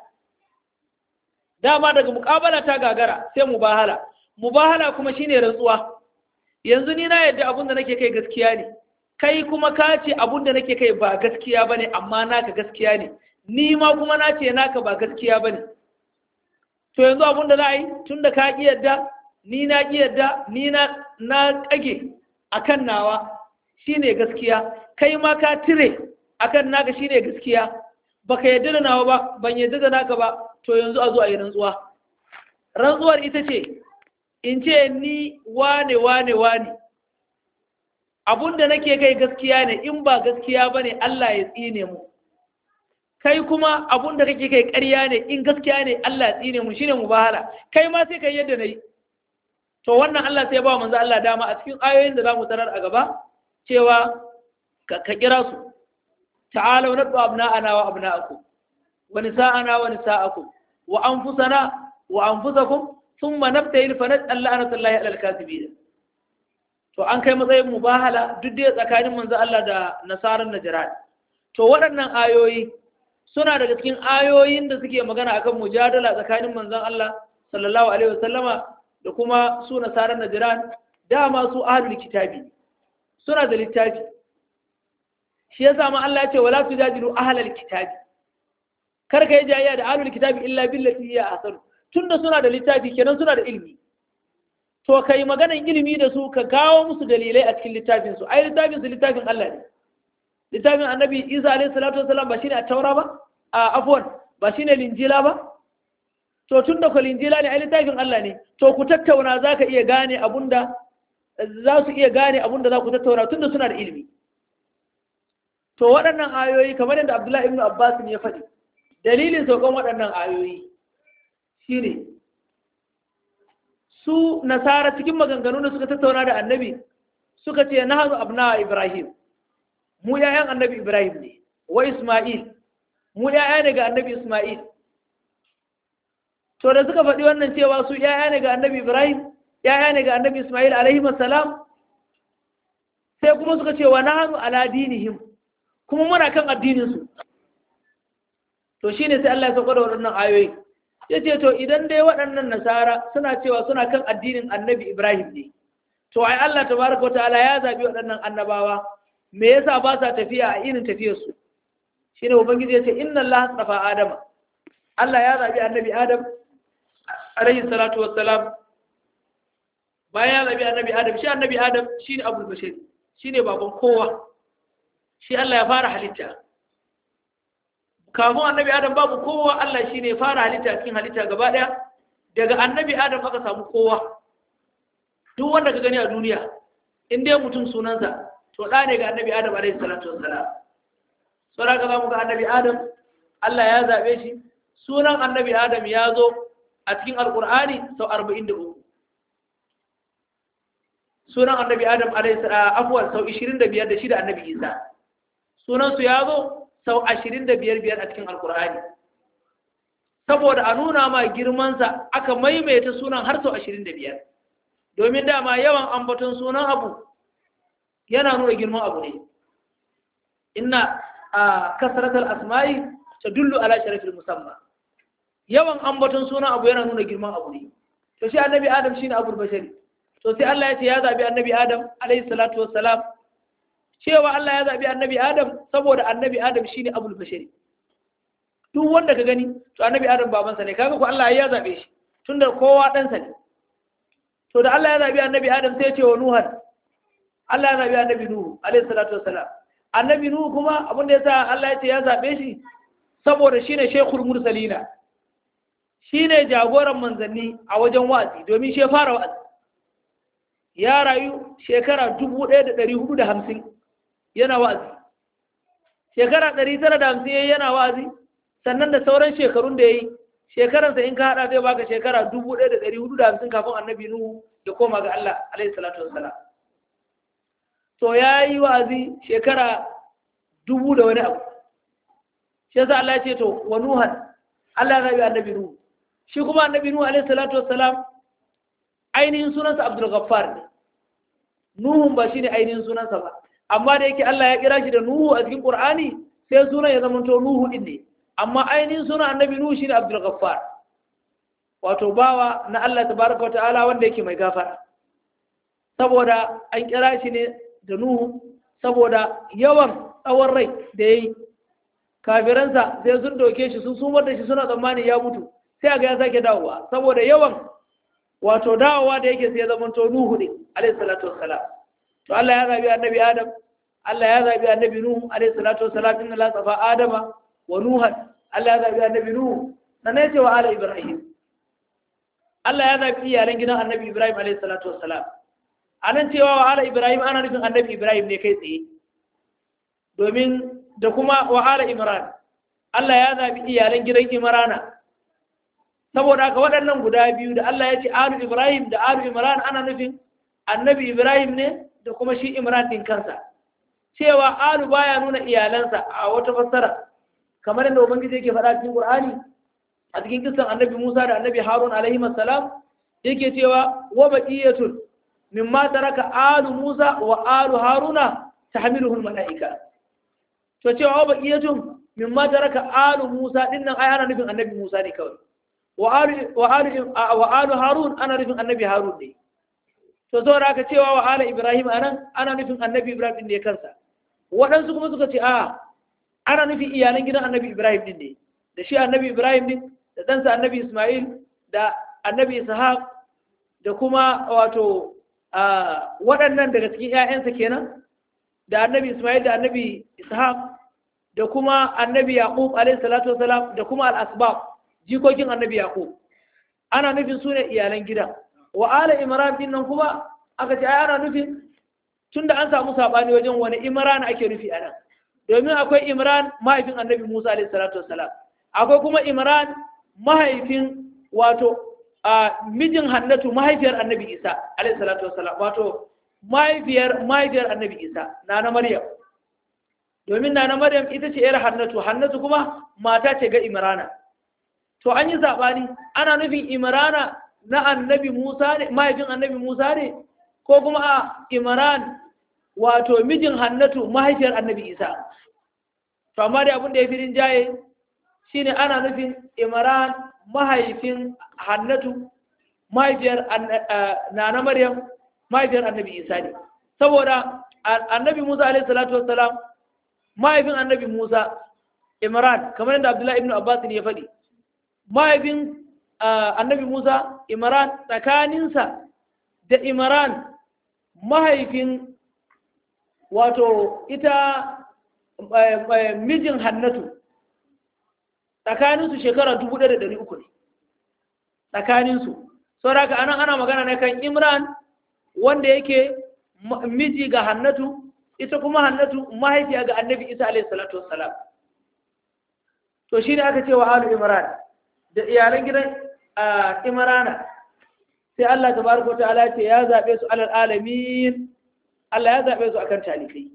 dama daga muƙabala ta gagara sai mubahala mubahala kuma shine rantsuwa yanzu ni na yadda abin da nake kai gaskiya ne kai kuma ka ce abin da nake kai ba gaskiya bane amma naka gaskiya ne ni ma kuma na ce naka ba gaskiya bane to yanzu abin da za a yi tun da ka ƙi yadda ni na ƙi yadda ni na na ƙage akan nawa shine gaskiya kai ma ka tire akan naka shine gaskiya baka yadda da nawa ba ban yadda da naka ba to yanzu a zo a yi rantsuwa rantsuwar ita ce in ce ni wane wane wane abunda nake kai gaskiya ne in ba gaskiya ba ne Allah ya tsine mu kai kuma abunda kake kai ƙarya ne in gaskiya ne Allah ya tsine mu shine mubahala kai ma sai kai yadda nayi to wannan Allah sai ba manzo Allah dama a cikin ayoyin da zamu tarar a gaba cewa ka kira su ta'alu nadu abna'ana wa abna'akum wa nisa'ana wa nisa'akum wa anfusana wa anfusakum thumma nabtahil fa naj'al la'natullahi 'alal kadhibin to an kai matsayin mubahala duk da tsakanin manzo Allah da nasaran najran to waɗannan ayoyi suna daga cikin ayoyin da suke magana akan mujadala tsakanin manzon Allah sallallahu alaihi wasallama da kuma su nasaran najran dama su ahlul kitabi suna da littafi shi yasa ma Allah ya ce wala tujadilu ahlal kitabi kar ka yi jayayya da ahlul kitabi illa billati hiya ahsan tunda suna da littafi kenan suna da ilimi to kai maganan ilimi da su ka kawo musu dalilai a cikin littafin su ai littafin su littafin Allah ne littafin annabi Isa alaihi salatu wasallam ba shine at-taura ba a afwan ba shine linjila ba to tunda ko linjila ne ai littafin Allah ne to ku tattauna zaka iya gane abunda za su iya gane abunda za ku tattauna tunda suna da ilimi to waɗannan ayoyi kamar yadda Abdullahi ibn Abbas ne ya faɗi dalilin saukan waɗannan ayoyi shine su nasara cikin maganganu da suka tattauna da annabi suka ce na hazu abna ibrahim mu yayan annabi ibrahim ne wa isma'il mu yaya ne ga annabi isma'il to da suka faɗi wannan cewa su yaya ne ga annabi ibrahim yaya ne ga annabi isma'il alaihi salam sai kuma suka ce wa nahnu ala dinihim kuma muna kan addinin su to shine sai Allah ya sauka da waɗannan ayoyi ya ce to idan dai waɗannan nasara suna cewa suna kan addinin annabi ibrahim ne to ai Allah tabaraka wa ta'ala ya zabi waɗannan annabawa me yasa ba sa tafiya a irin tafiyar su shine ubangiji ya ce inna Allah tsafa adama Allah ya zabi annabi adam alayhi salatu wassalam bayan ya zabi annabi adam shi annabi adam shine abul bashir shine baban kowa shi Allah ya fara halitta kafin annabi adam babu kowa Allah shi ne fara halitta cikin halitta gaba ɗaya daga annabi adam aka samu kowa duk wanda ka gani a duniya in dai mutum sunansa to ɗa ne ga annabi adam alaihi salatu wassalam sauran ka zamu ga annabi adam Allah ya zaɓe shi sunan annabi adam ya zo a cikin alƙur'ani sau arba'in da uku sunan annabi adam alaihi afuwar sau ishirin da biyar da shi da annabi isa sunansu ya zo sau ashirin da biyar biyar a cikin alkur'ani saboda a nuna ma girmansa aka maimaita sunan har sau ashirin da biyar domin dama yawan ambaton sunan abu yana nuna girman abu ne inna a kasaratar asma'i ta dullu ala sharafin musamman yawan ambaton sunan abu yana nuna girman abu ne to shi annabi adam shine abul bashari to sai Allah ya ce ya zabi annabi adam alayhi salatu wassalam cewa Allah ya zaɓi annabi Adam saboda annabi Adam shi ne abul bashari duk wanda ka gani to annabi Adam babansa ne kaga ko Allah ya zaɓe shi tunda kowa ɗansa ne to da Allah ya zaɓi annabi Adam sai ya ce wa Nuhan Allah ya zaɓi annabi Nuhu alaihi salatu wassalam annabi Nuhu kuma abin da yasa Allah ya ce ya zaɓe shi saboda shine shaykhul mursalina shine jagoran manzanni a wajen wa'azi domin shi ya fara wa'azi ya rayu shekara dubu ɗaya da ɗari hudu da hamsin yana wa'azi shekara ɗari tara da hamsin yana wa'azi sannan da sauran shekarun da ya yi shekaransa in ka haɗa zai baka shekara dubu ɗaya da ɗari hudu da hamsin kafin annabi nuhu ya koma ga Allah alaihi salatu wassalam to ya yi wa'azi shekara dubu da wani abu shi yasa Allah ya ce to wa nuhan Allah ya rabi annabi nuhu shi kuma annabi nuhu alaihi salatu wassalam ainihin sunansa abdul ghaffar ne nuhun ba shine ainihin sunansa ba amma da yake Allah ya kira shi da Nuhu a cikin Qur'ani sai sunan ya zama to Nuhu din ne amma ainihin sunan annabi Nuhu shine Abdul Ghaffar wato bawa na Allah tabaraka wa ta'ala wanda yake mai gafara saboda an kira shi ne da Nuhu saboda yawan tsawon rai da yayi kafiransa sai sun doke shi sun sumar da shi suna tsammani ya mutu sai ga ya sake dawowa saboda yawan wato dawowa da yake sai ya zama to Nuhu ne alayhi salatu wassalam to Allah ya zabi annabi Adam Allah ya zabi annabi Nuhu alayhi salatu wassalam inna la safa Adama wa Nuhan Allah ya zabi annabi Nuhu sannan ya ce wa ala Ibrahim Allah ya zabi iyalan gidan annabi Ibrahim alayhi salatu wassalam anan cewa wa ala Ibrahim ana nufin annabi Ibrahim ne kai tsaye domin da kuma wa ala Imran Allah ya zabi iyalan gidan Imrana saboda haka waɗannan guda biyu da Allah ya ce alu Ibrahim da alu Imran ana nufin annabi Ibrahim ne da kuma shi Imran din kansa cewa alu baya nuna iyalansa a wata fassara kamar yadda ubangiji yake faɗa cikin Qur'ani a cikin kisan annabi Musa da annabi Harun alaihi salam yake cewa wa baqiyatun mimma taraka alu Musa wa alu Haruna tahmiluhu al-mala'ika to cewa wa baqiyatun mimma taraka alu Musa dinnan ai ana nufin annabi Musa ne kawai wa alu harun ana nufin annabi harun ne to zo aka cewa wa ala ibrahim anan ana nufin annabi ibrahim ne kansa waɗansu kuma suka ce a ana nufin iyalan gidan annabi ibrahim din ne da shi annabi ibrahim din da ɗansa annabi ismail da annabi ishaq da kuma wato waɗannan daga cikin 'ya'yansa kenan da annabi ismail da annabi ishaq da kuma annabi yaqub alaihi salatu wasalam da kuma al-asbab jikokin annabi yaqub ana nufin su ne iyalan gida wa ala imran din nan kuma aka ce ai ana nufin tunda an samu sabani wajen wani imran ake nufi anan domin akwai imran mahaifin annabi musa alaihi salatu wassalam akwai kuma imran mahaifin wato a mijin hannatu mahaifiyar annabi isa alaihi salatu wassalam wato mahaifiyar mahaifiyar annabi isa nana maryam domin nana maryam ita ce yar hannatu hannatu kuma mata ce ga imrana to an yi zaɓani ana nufin imrana na annabi musa ne mahaifin annabi musa ne ko kuma a imran wato mijin hannatu mahaifiyar annabi isa to amma dai abin da ya fi rinjaye shine ana nufin imran mahaifin hannatu mahaifiyar nana maryam mahaifiyar annabi isa ne saboda annabi musa alaihi salatu wassalam mahaifin annabi musa imran kamar yadda abdullahi ibn abbas ne ya faɗi mahaifin annabi Musa Imran tsakaninsa da Imran mahaifin wato ita mijin hannatu tsakaninsu shekara dubu ɗaya da ɗari uku ne tsakaninsu sauraka anan ana magana na kan Imran wanda yake miji ga hannatu ita kuma hannatu mahaifiya ga annabi Isa alaihi salatu wassalam to shine aka ce wa alu Imran da iyalan gidan Imrana sai Allah tabaraka ta'ala ce ya zabe su alal alamin Allah ya zabe su akan talikai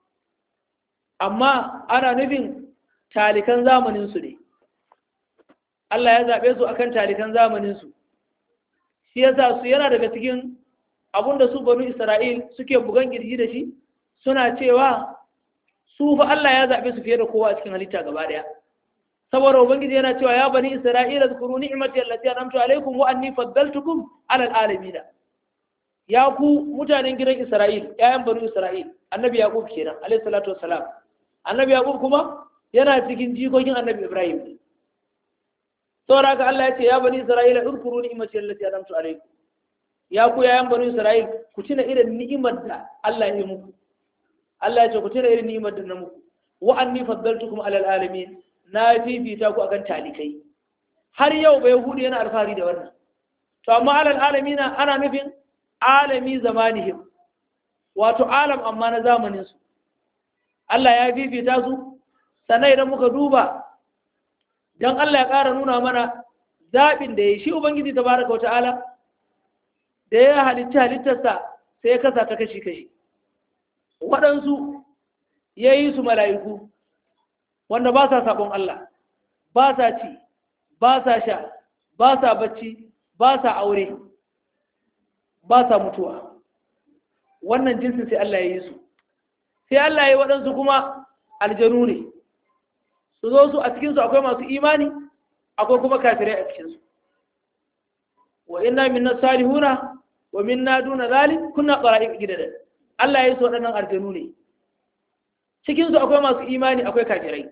amma ana nufin talikan zamanin su ne Allah ya zabe su akan talikan zamanin su shi yasa su yana daga cikin abinda su banu Isra'il suke bugan girgi da shi suna cewa su fa Allah ya zabe su fiye da kowa a cikin halitta gaba daya saboda ubangiji yana cewa ya bani isra'ila zkuru ni'mati allati an'amtu alaykum wa anni faddaltukum 'ala al'alamin ya ku mutanen gidan isra'il yayan bani isra'il annabi yaqub kenan alayhi salatu wassalam annabi yaqub kuma yana cikin jikokin annabi ibrahim saboda haka Allah ya ce ya bani isra'ila zkuru ni'mati allati an'amtu alaykum ya ku yayan bani isra'il ku tuna irin ni'imar da Allah ya yi muku Allah ya ce ku tuna irin ni'imar da na muku wa anni faddaltukum 'ala al'alamin na fifita ku akan talikai har yau bai hudu yana alfahari da wannan to amma alal alamina ana nufin alami zamanihim wato alam amma na zamanin su Allah ya fifita su sannan idan muka duba dan Allah ya ƙara nuna mana zaɓin da ya shi ubangiji tabaraka wa ta'ala da ya halitta halittarsa sai ya kasa ta kashi kashi waɗansu ya yi su mala'iku wanda ba sa sabon Allah ba sa ci ba sa sha ba sa bacci ba sa aure ba sa mutuwa wannan jinsin sai Allah ya yi su sai Allah ya yi waɗansu kuma aljanu ne su zo su a cikinsu akwai masu imani akwai kuma kafirai a cikinsu wa inna minna salihuna wa minna duna zalik kunna qara'iq gidadan Allah ya yi su waɗannan aljanu ne cikinsu akwai masu imani akwai kafirai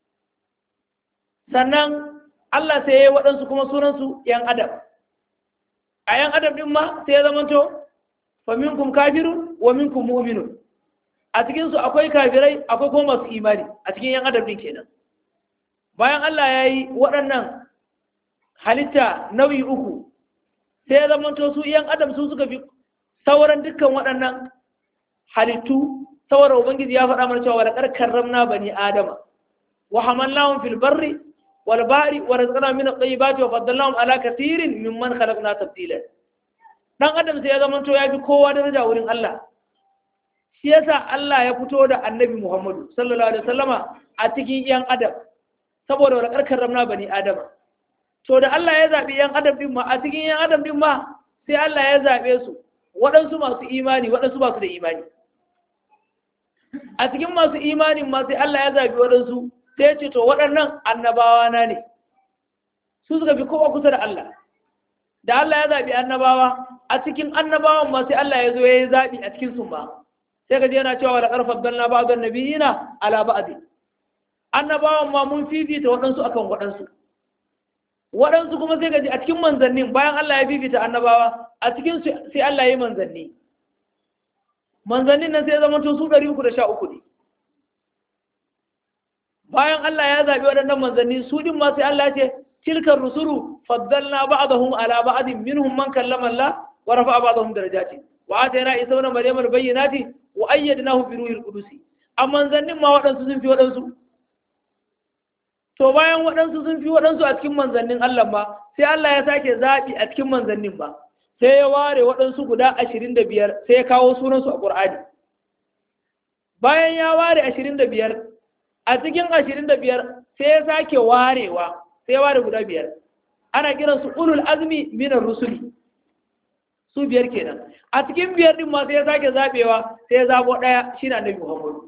sannan Allah sai ya yi waɗansu kuma sunansu ‘yan adam a ‘yan adam ɗin ma sai ya zamanto fa minkum kafirun wa minkum mu'minun a cikinsu akwai kafirai akwai kuma masu imani a cikin ‘yan adam ɗin kenan bayan Allah ya yi waɗannan halitta nau'i uku sai ya zamanto su ‘yan adam su suka fi sauran dukkan waɗannan halittu saboda ubangiji ya faɗa mana cewa wa laqad karramna bani adama wa hamalnahum fil barri wal bahri wa razaqnahum min at-tayyibati wa faddalnahum ala kathirin mimman khalaqna tafdila dan adam sai ya zama to ya fi kowa daraja wurin Allah shi yasa Allah ya fito da annabi Muhammadu sallallahu alaihi wasallama a cikin yan adam saboda wa laqad karramna bani adama to da Allah ya zabi yan adam din ma a cikin yan adam din ma sai Allah ya zabe su waɗansu masu imani waɗansu ba su da imani a cikin masu imanin ma sai Allah ya zabi waɗansu sai ya ce to waɗannan annabawa na ne su suka fi kowa kusa da Allah da Allah ya zabi annabawa a cikin annabawan ma sai Allah ya zo ya yi zabi a cikin su ma sai ka je yana cewa da ƙarfar dalna ba ga nabiyina ala ba'di annabawan ma mun fifita waɗansu akan waɗansu waɗansu kuma sai ka ji a cikin manzannin bayan Allah ya fifita annabawa a cikin sai Allah ya yi manzanni manzannin nan sai zama to su ɗari uku da sha uku ne bayan Allah ya zaɓi waɗannan manzanni su ɗin ma sai Allah ce tilkar rusulu faddalna ba'dahum ala ba'din minhum man kallama Allah wa rafa'a ba'dahum darajati wa atayna isa ibn maryam al-bayyinati wa ayyadnahu bi ruhil qudus a manzannin ma waɗansu sun fi waɗansu to bayan waɗansu sun fi waɗansu a cikin manzannin Allah ma sai Allah ya sake zaɓi a cikin manzannin ba sai ya ware waɗansu guda ashirin da biyar sai ya kawo sunansu a ƙur'ani bayan ya ware ashirin da biyar a cikin ashirin da biyar sai ya sake warewa sai ya ware guda biyar ana kiransu ulul azmi minar rusuli su biyar kenan a cikin biyar din ma sai ya sake zaɓewa sai ya zaɓo ɗaya shi na annabi muhammadu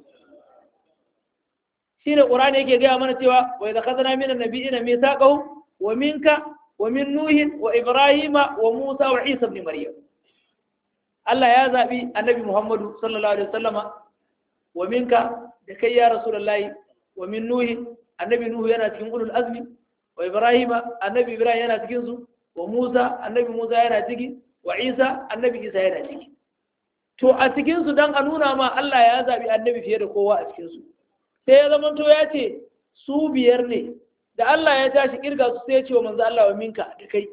shi ne ƙur'ani yake gaya mana cewa wa idza khadna min an-nabiyina mithaqahu wa minka ومن نوح وإبراهيم وموسى وعيسى بن مريم الله يا زابي النبي محمد صلى الله عليه وسلم ومنك دكي يا رسول الله ومن نوح النبي نوح yana cikin ulul azmi wa Ibrahim annabi Ibrahim yana cikin su wa Musa annabi Musa yana ciki wa Isa annabi Isa yana ciki to a cikin su dan a nuna ma Allah ya zabi annabi fiye da kowa a cikin su sai ya zama to ya ce su biyar ne da Allah ya tashi kirga su sai ya ce wa manzo Allah wa minka da kai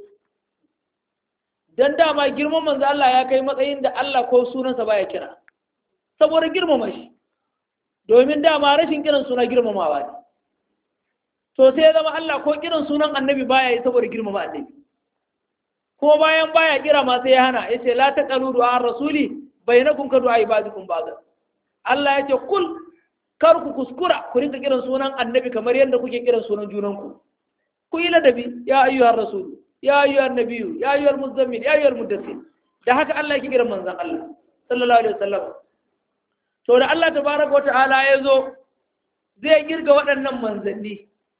dan dama girman manzo Allah ya kai matsayin da Allah ko sunansa baya kira saboda girmama shi domin dama rashin kiran suna girmamawa ne to sai ya zama Allah ko kiran sunan annabi baya yi saboda girmama annabi ko bayan baya kira ma sai ya hana yace la taqalu du'a rasuli bainakum ka du'a ibadikum ba'da Allah yace kul kar ku kuskura ku rinka kiran sunan annabi kamar yadda kuke kiran sunan junanku ku yi ladabi ya ayyuhar rasul ya ayyuhar nabiyyu ya ayyuhar muzammil ya ayyuhar muddassir da haka Allah yake kiran manzon Allah sallallahu alaihi wasallam to da Allah tabaraka wata'ala ya zo zai girga waɗannan manzanni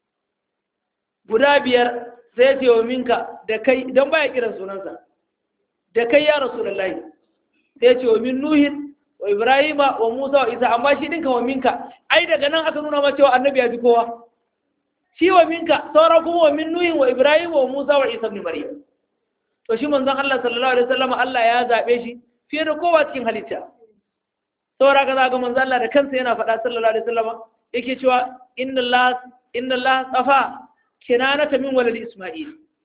guda biyar sai ya ce wa minka da kai dan baya kiran sunansa da kai ya rasulullahi sai ya ce wa min nuhin wa Ibrahima wa Musa wa Isa amma shi dinka wa minka ai daga nan aka nuna ma cewa annabi ya fi kowa shi wa minka saura kuma wa min nuhin wa Ibrahima wa Musa wa Isa ibn Maryam to shi manzon Allah sallallahu alaihi wasallam Allah ya zabe shi fiye da kowa cikin halitta saura ka ga manzon Allah da kansa yana faɗa sallallahu alaihi wasallam yake cewa inna Allah inna Allah tsafa kinanata min walad Isma'il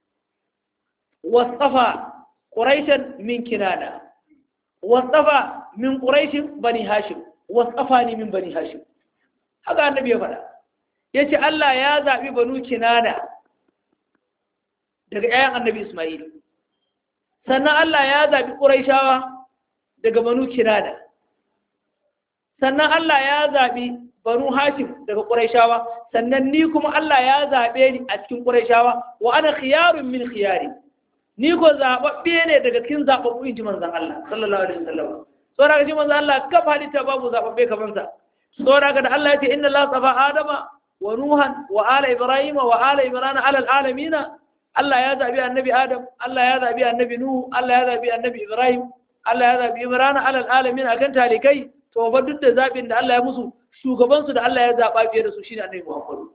wasafa quraishan min kinana wasafa min ƙuraishin bani hashim wasafa ne min bani hashim haka annabi ya faɗa ya ce Allah ya zaɓi banu kinana daga ‘ya'yan annabi Ismail sannan Allah ya zaɓi ƙuraishawa daga banu kinana sannan Allah ya zaɓi banu hashim daga ƙuraishawa sannan ni kuma Allah ya zaɓe ni a cikin ƙuraishawa wa ana khiyarun min khiyari ni ko zaɓaɓɓe ne daga cikin zaɓaɓɓu in ji manzan Allah sallallahu alaihi wasallam saboda shi manzo Allah kafa halitta babu zababbe kamar sa saboda da Allah ya ce inna Allah safa adama wa nuhan wa ala ibrahima wa ala imran ala alamin Allah ya zabi annabi adam Allah ya zabi annabi nuhu Allah ya zabi annabi ibrahim Allah ya zabi imran ala alamin akan talikai to fa duk da zabin da Allah ya musu shugaban su da Allah ya zaba fiye da su shine annabi Muhammad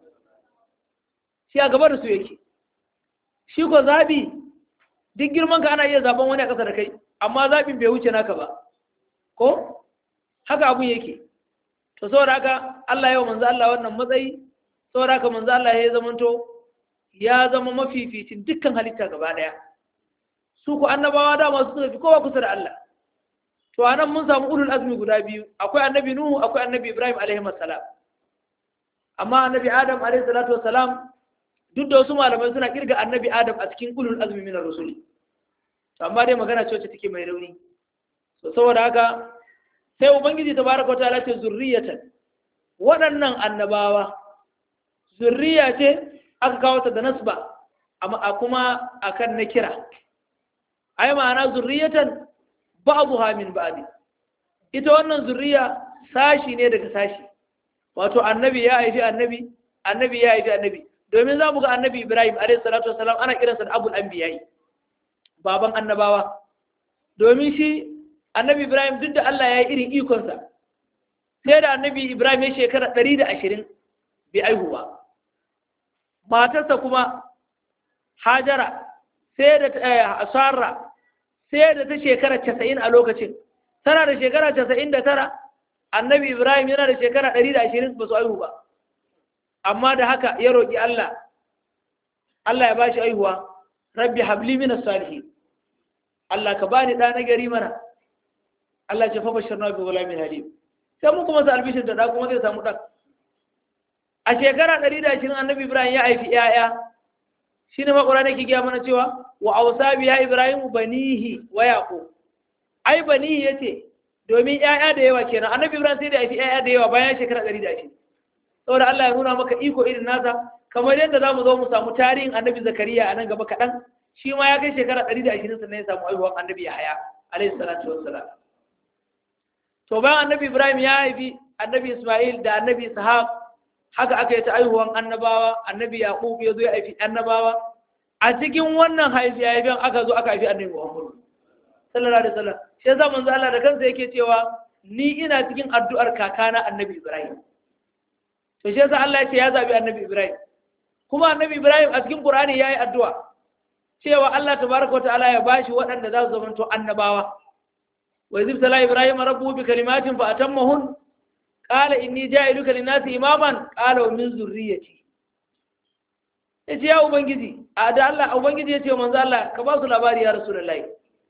shi a gaba da su yake shi ko zabi duk girman ka ana iya zaben wani a ƙasa da kai amma zabin bai wuce naka ba ko haka abun yake to saboda haka Allah ya manzo Allah wannan matsayi saboda haka manzo Allah ya zamanto ya zama mafificin dukkan halitta gaba daya su ku annabawa da masu suka fi kowa kusa da Allah to anan mun samu ulul azmi guda biyu akwai annabi nuhu akwai annabi ibrahim alaihi salam amma annabi adam alaihi salatu wassalam duk da wasu malamai suna kirga annabi adam a cikin ulul azmi min ar-rusul to amma dai magana ce wacce take mai rauni so saboda haka sai ubangiji tabaraka ta'ala ce zurriyatan waɗannan annabawa zurriya ce aka kawo ta da nasba amma a kuma akan na kira ai ma'ana zurriyatan ba'dha min ba'di ita wannan zurriya sashi ne daga sashi wato annabi ya haifi annabi annabi ya haifi annabi domin za mu ga annabi ibrahim alayhi salatu wasalam ana kiransa da abul anbiya'i baban annabawa domin shi annabi ibrahim duk da Allah ya yi irin ikonsa sai da annabi ibrahim ya shekara ɗari da ashirin bai aihuwa matarsa kuma hajara sai da sarra sai da ta shekara casa'in a lokacin tana da shekara casa'in da tara annabi ibrahim yana da shekara ɗari da ashirin ba su aihu ba amma da haka ya roƙi allah allah ya ba shi aihuwa rabbi habli minas salihin allah ka bani ɗa na gari mana Allah ce fa bashirna bi gulamin halim sai mun kuma sa albishir da da kuma zai samu dan a shekara 120 annabi Ibrahim ya haifi yaya shine ma Qur'ani yake gaya mana cewa wa awsa bi ya Ibrahim banihi wa yaqub ai banihi yace domin yaya da yawa kenan annabi Ibrahim sai da haifi yaya da yawa bayan shekara 120 saboda Allah ya nuna maka iko irin nasa kamar yadda za mu zo mu samu tarihin annabi Zakariya a nan gaba kaɗan shi ma ya kai shekara 120 sannan ya samu aihuwar annabi Yahaya alaihi salatu wassalam to bayan annabi ibrahim ya haifi annabi isma'il da annabi ishaq haka aka yi ta aihuwan annabawa annabi yaqub ya zo ya haifi annabawa a cikin wannan haifi haifin aka zo aka haifi annabi muhammad sallallahu alaihi wasallam shi yasa manzo Allah da kansa yake cewa ni ina cikin addu'ar kakana annabi ibrahim to shi yasa Allah ya ce ya zabi annabi ibrahim kuma annabi ibrahim a cikin qur'ani yayi addu'a cewa Allah tabaraka wa ta'ala ya bashi waɗanda za su zamanto annabawa وإذ ابتلى إبراهيم ربه بكلمات فأتمهن قال إني جاعلك للناس إماما قال ومن ذريتي yace ya ubangiji a da Allah ubangiji yace manzo Allah ka ba su labari ya rasulullahi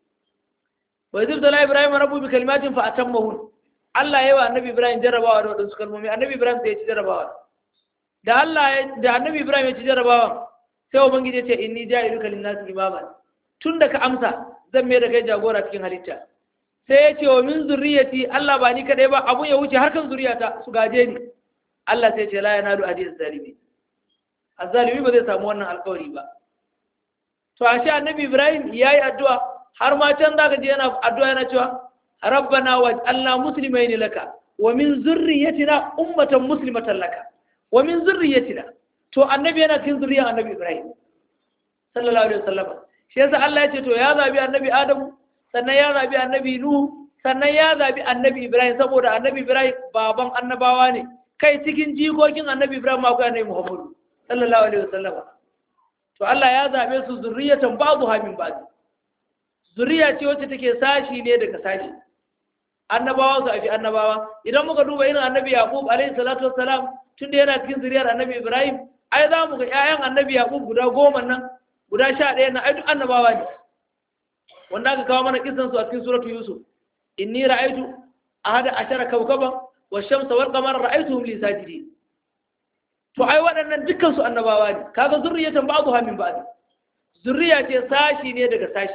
wa idh tala ibrahim rabbu bi kalimatin fa atammahun Allah yayi wa annabi ibrahim jarrabawa da wadansu kalmomi annabi ibrahim sai ya ci jarrabawa da Allah da annabi ibrahim ya ci jarrabawa sai ubangiji yace inni ja'iluka lin-nasi imaman tunda ka amsa zan mai da kai jagora cikin halitta sai ya ce wa min zurriyati Allah ba ni kadai ba abun ya wuce harkan zuriyata su gaje ni Allah sai ce la yanalu adi zalimi azzalimi ba zai samu wannan alƙawari ba to ashe annabi Ibrahim yayi addu'a har ma can zaka je yana addu'a yana cewa rabbana waj'alna muslimaini laka wa min zurriyatina ummatan muslimatan laka wa min zurriyatina to annabi yana cikin zuriyar annabi Ibrahim sallallahu alaihi wasallam shi yasa Allah ya ce to ya zabi annabi Adamu sannan ya zabi annabi Nuhu sannan ya zabi annabi Ibrahim saboda annabi Ibrahim baban annabawa ne kai cikin jikokin annabi Ibrahim akwai annabi Muhammadu sallallahu alaihi wasallam to Allah ya zabe su zurriyatan babu hamin ba'd zuriya ce wacce take sashi ne daga sashi annabawa su afi annabawa idan muka duba irin annabi Yaqub alaihi salatu wassalam tunda yana cikin zuriyar annabi Ibrahim ai za mu ga ƴaƴan annabi Yaqub guda goma nan guda sha ɗaya na ai duk annabawa ne wanda aka kawo mana kisan su a cikin suratu yusuf inni ra'aytu ahada ashara kawkaban wash-shamsa wal-qamara ra'aytuhum li sajidin to ai waɗannan dukkan su annabawa ne kaga zurriyatan ba'dha min ba'd zurriya ce sashi ne daga sashi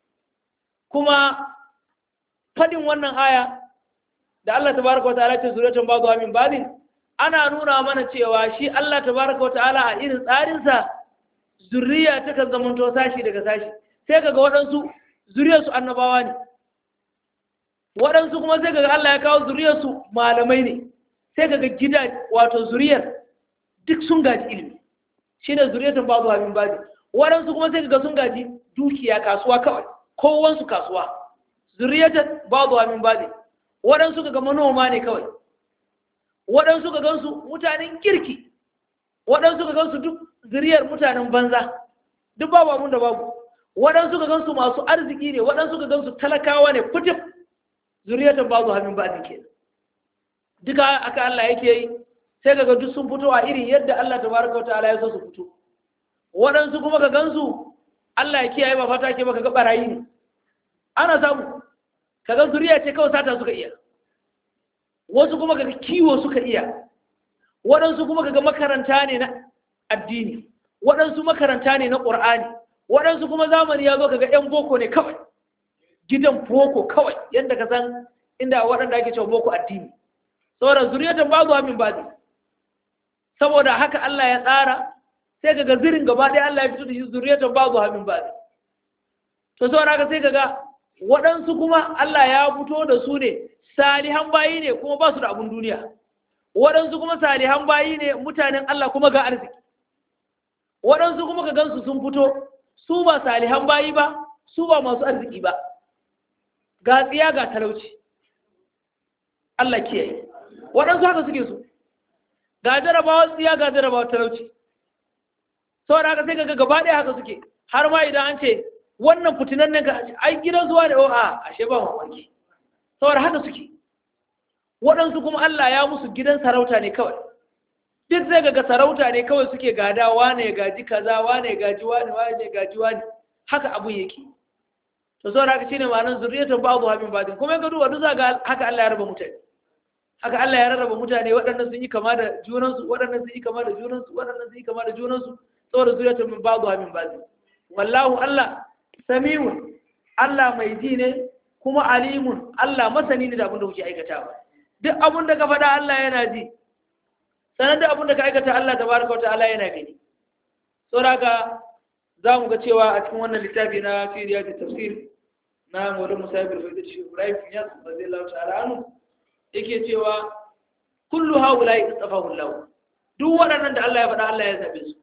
kuma fadin wannan aya da Allah tabaraka wa ta'ala ce zurriyatan ba'dha min ba'd ana nuna mana cewa shi Allah tabaraka wa ta'ala a irin tsarinsa zurriya ta kan zamanto sashi daga sashi sai kaga waɗansu zuriyarsu annabawa ne waɗansu kuma sai kaga Allah ya kawo zuriyarsu malamai ne sai kaga gida wato zuriyar duk sun gaji ilimi shine zuriyatan babu habin baji waɗansu kuma sai kaga sun gaji dukiya kasuwa kawai kowansu kasuwa zuriyatan babu habin baji waɗansu kaga manoma ne kawai waɗansu ka gansu mutanen kirki waɗansu ka gansu duk zuriyar mutanen banza duk babu abun da babu waɗansu ka gansu masu arziki ne waɗansu ka gansu talakawa ne fitif zuriyatan babu hannun ba ke duka aka Allah yake yi sai kaga duk sun fito a irin yadda Allah tabaraka wa ta'ala ya so su fito waɗansu kuma ka gansu Allah ya kiyaye ba fata ke ba kaga barayi ne ana samu kaga zuriya ce kawai sata suka iya wasu kuma kaga kiwo suka iya waɗansu kuma kaga makaranta ne na addini waɗansu makaranta ne na ƙur'ani waɗansu kuma zamani ya zo kaga 'yan boko ne kawai gidan boko kawai yadda ka san inda waɗanda ake cewa boko addini saboda zuriyatan ba zuwa min bazi saboda haka Allah ya tsara sai kaga zirin gaba ɗaya Allah ya fito da shi zuriyatan ba zuwa min bazi to saboda haka sai kaga waɗansu kuma Allah ya fito da su ne salihan bayi ne kuma ba su da abun duniya waɗansu kuma salihan bayi ne mutanen Allah kuma ga arziki waɗansu kuma ka gansu sun fito su ba salihan bayi ba su ba masu arziki ba ga tsiya ga talauci Allah kiyaye waɗansu haka suke su ga jarabawa tsiya ga jarabawa talauci saboda haka sai ga gaba ɗaya haka suke har ma idan an ce wannan fitinan ne ka ai gidan zuwa da a ashe ba mamaki saboda haka suke waɗansu kuma Allah ya musu gidan sarauta ne kawai duk zai ga sarauta ne kawai suke gada wane ya gaji kaza wane ya gaji wane wane ya gaji wane haka abun yake to saboda haka shine ma'anar zuriyatan ba'dhu habin ba'dhin kuma ga duba duk ga haka Allah ya raba mutane haka Allah ya rarraba mutane waɗannan sun yi kama da junansu waɗannan sun yi kama da junansu waɗannan sun yi kama da junansu saboda zuriyatan min ba'dhu habin ba'dhin wallahu Allah samiun Allah mai ji ne kuma alimun Allah masani ne da abin da kuke aikatawa duk abin da ka faɗa Allah yana ji sanar da abin da ka aikata Allah tabaraka wata'ala yana gani saboda za mu ga cewa a cikin wannan littafi na firiya da tafsir na Maulana Musa ibn Fayyid shi Ibrahim Yas radiyallahu ta'ala anhu yake cewa kullu haula istafahu Allah duk waɗannan da Allah ya faɗa Allah ya zabe su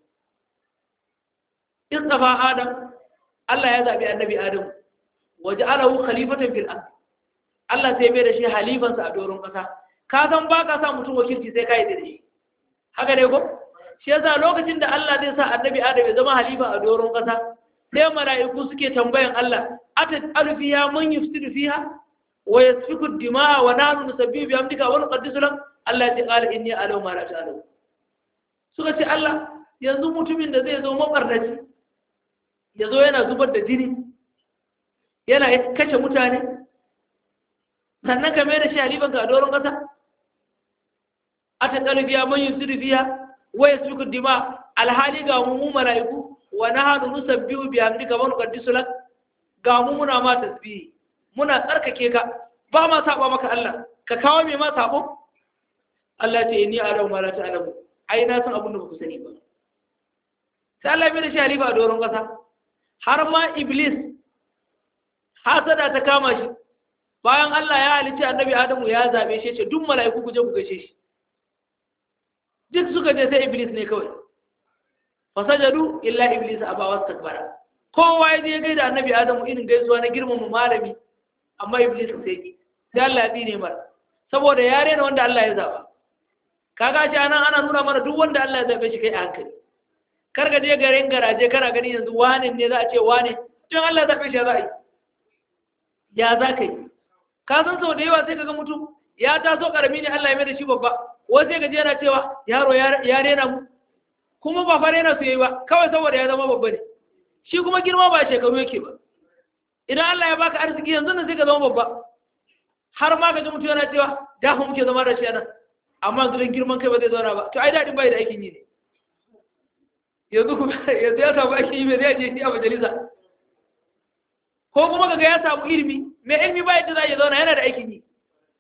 istafa Adam Allah ya zabi annabi Adam waja'alahu khalifatan fil ard Allah sai bai da shi halifansa a doron kasa ka san ba ka sa mutum wakilci sai ka yi da shi haka ne ko shi yasa lokacin da Allah zai sa annabi Adam ya zama halifa a doron kasa sai mala'iku suke tambayan Allah atat alfiya man yufsidu fiha wa yasfiku dima'a wa nahnu nusabbihu bi amdika wa nuqaddisu lak Allah ya qala inni a'lamu ma la ta'lamu suka ce Allah yanzu mutumin da zai zo mabarnaci ya zo yana zubar da jini yana kashe mutane sannan ka mai da shi halifanka a doron ƙasa a ta ƙarfiya man yi sirfiya waya su dima alhali ga mu mala'iku wa na hannu nusa biyu biya hamdi kamar ƙaddi sulat ga mu muna ma tasbihi muna tsarkake ka ba ma saba maka Allah ka kawo mai ma sabo Allah ce ni a ma la ta'lamu ai na san abin da ku sani ba sai Allah mai da shi halifa a doron ƙasa har ma iblis hasada ta kama shi bayan Allah ya halitta annabi Adamu ya zabe shi ce duk mala'iku ku je ku gaishe shi duk suka je sai iblis ne kawai fasajadu illa iblis aba wastakbara kowa ya je gaida annabi Adamu irin gaisuwa na girmama malami amma iblis sai ki sai Allah ya tsine mar saboda ya rena wanda Allah ya zaba kaga shi anan ana nuna mana duk wanda Allah ya zabe shi kai a hankali kar ka je garin garaje kana gani yanzu wane ne za a ce wane tun Allah ya zabe shi ya za a yi ya za ka yi ka san sau da yawa sai kaga mutum ya taso karami ne Allah ya mai da shi babba wai sai gaji yana cewa yaro ya rena mu kuma ba fa rena su yayi ba kawai saboda ya zama babba ne shi kuma girma ba shekaru yake ba idan Allah ya baka arziki yanzu nan sai ka zama babba har ma ka ji mutum yana cewa da ku muke zama da shi nan amma yanzu dan girman kai ba zai zauna ba to ai dadin bai da aikin yi ne yanzu kuma yanzu ya samu aikin yi mai zai je shi a majalisa ko kuma kaga ya samu ilimi mai ilimi ba yadda za ya zauna yana da aikin yi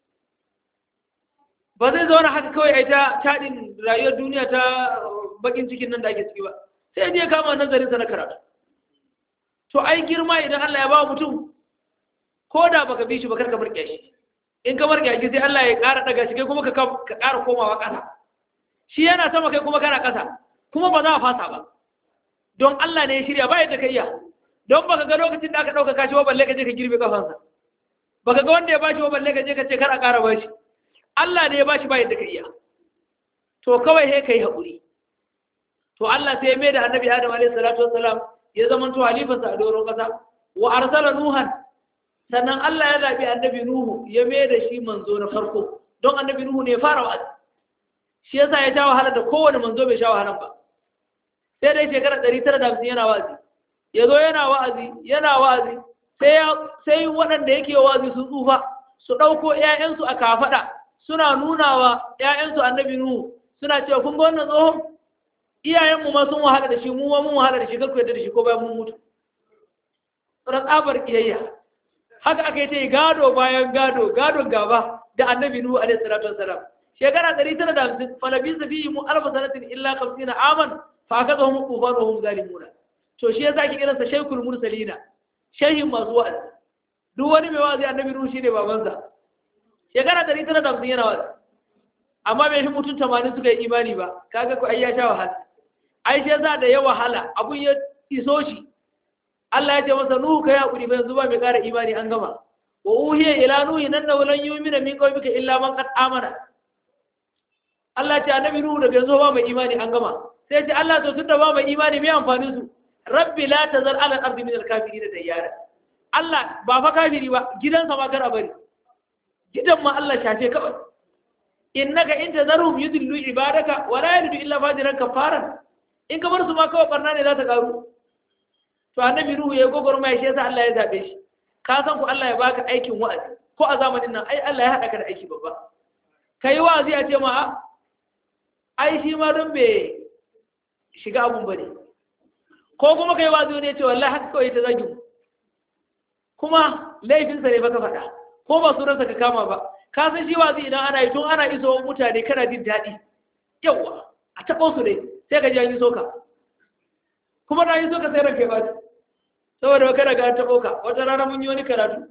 ba zai zauna haka kawai a ta taɗin rayuwar duniya ta bakin cikin nan da ake ciki ba sai ya kama nazarinsa na karatu to ai girma idan Allah ya ba mutum ko da baka bi shi ba karka burke shi in ka bar gashi sai Allah ya ƙara daga shi kai kuma ka ka ƙara komawa ƙasa shi yana sama kai kuma kana ƙasa kuma ba za a fasa ba don Allah ne ya shirya ba yadda ka iya don baka ga lokacin da aka ɗauka kashi ba balle ka je ka girbe kafansa baka ga wanda ya bashi ba balle ka je ka ce kar a ƙara bashi Allah ne ya bashi ba yadda ka iya to kawai he kai haƙuri to Allah sai ya mai da annabi Adam alaihi salatu wassalam ya zama to halifarsa a doron ƙasa wa arsala nuhan sannan Allah ya zabi annabi nuhu ya mai da shi manzo na farko don annabi nuhu ne ya fara wa'azi shi yasa ya sha wahala da kowane manzo bai sha wahalan ba sai dai shekara 950 yana wa'azi ya zo yana wa'azi yana wa'azi sai waɗanda yake wa'azi sun tsufa su ɗauko ‘ya'yansu a kafaɗa suna nuna wa ‘ya'yansu annabi Nuhu suna cewa kun ga wannan tsohon iyayenmu ma sun wahala da shi mu ma mun wahala da shi kar ku yadda da shi ko bayan mun mutu tsoron tsabar kiyayya haka aka yi ta yi gado bayan gado gadon gaba da annabi Nuhu alaihi salatu wassalam shekara ɗari tara da hamsin falabi safi mu alfa sanatin illa kamsina aman fa aka zo mu kufa da hum zalimuna to shi yasa ake kiransa shaykhul mursalina shehin masu wa'azi duk wani mai wa'azi annabi nuhu shine babansa shekara ɗari tara da hamsin yana wa'azi amma bai fi mutum tamanin suka yi imani ba kaga ko ai ya sha wahala ai shi yasa da ya wahala abun ya iso shi Allah ya ce masa nuhu kai hakuri ba yanzu ba mai ƙara imani an gama wa uhiya ila nuhi nan da walan yu'mina min qawmika illa man qad amana Allah ya ce annabi nuhu daga yanzu ba mai imani an gama sai ce Allah to tunda ba mai imani mai amfanin su rabbi la tazar ala al-ardi min al-kafirin dayyara Allah ba fa kafiri ba gidansa ma kar a bari gidan ma Allah shafe kawai innaka in tazarhum yudillu ibadaka wa la yalidu illa fajiran kafaran in ka bar su ma kawai barna ne za ta karu to annabi ruhu ya gogor mai shi yasa Allah ya zabe shi ka san ku Allah ya baka aikin wa'azi ko a zamanin nan ai Allah ya hada ka da aiki babba kai wa'azi a ce ma ai shi ma don bai shiga abun bane ko kuma kai wazi ne ce wallahi haka kawai ta zagi kuma laifinsa ne baka faɗa ko ba sunansa ka kama ba ka san shi wazi idan ana yi tun ana iso mutane kana jin daɗi yawa a taɓo su ne sai ka ji an yi soka kuma na yi soka sai ranka ya ɓaci saboda ba kada ga an taɓo ka wata rana mun yi wani karatu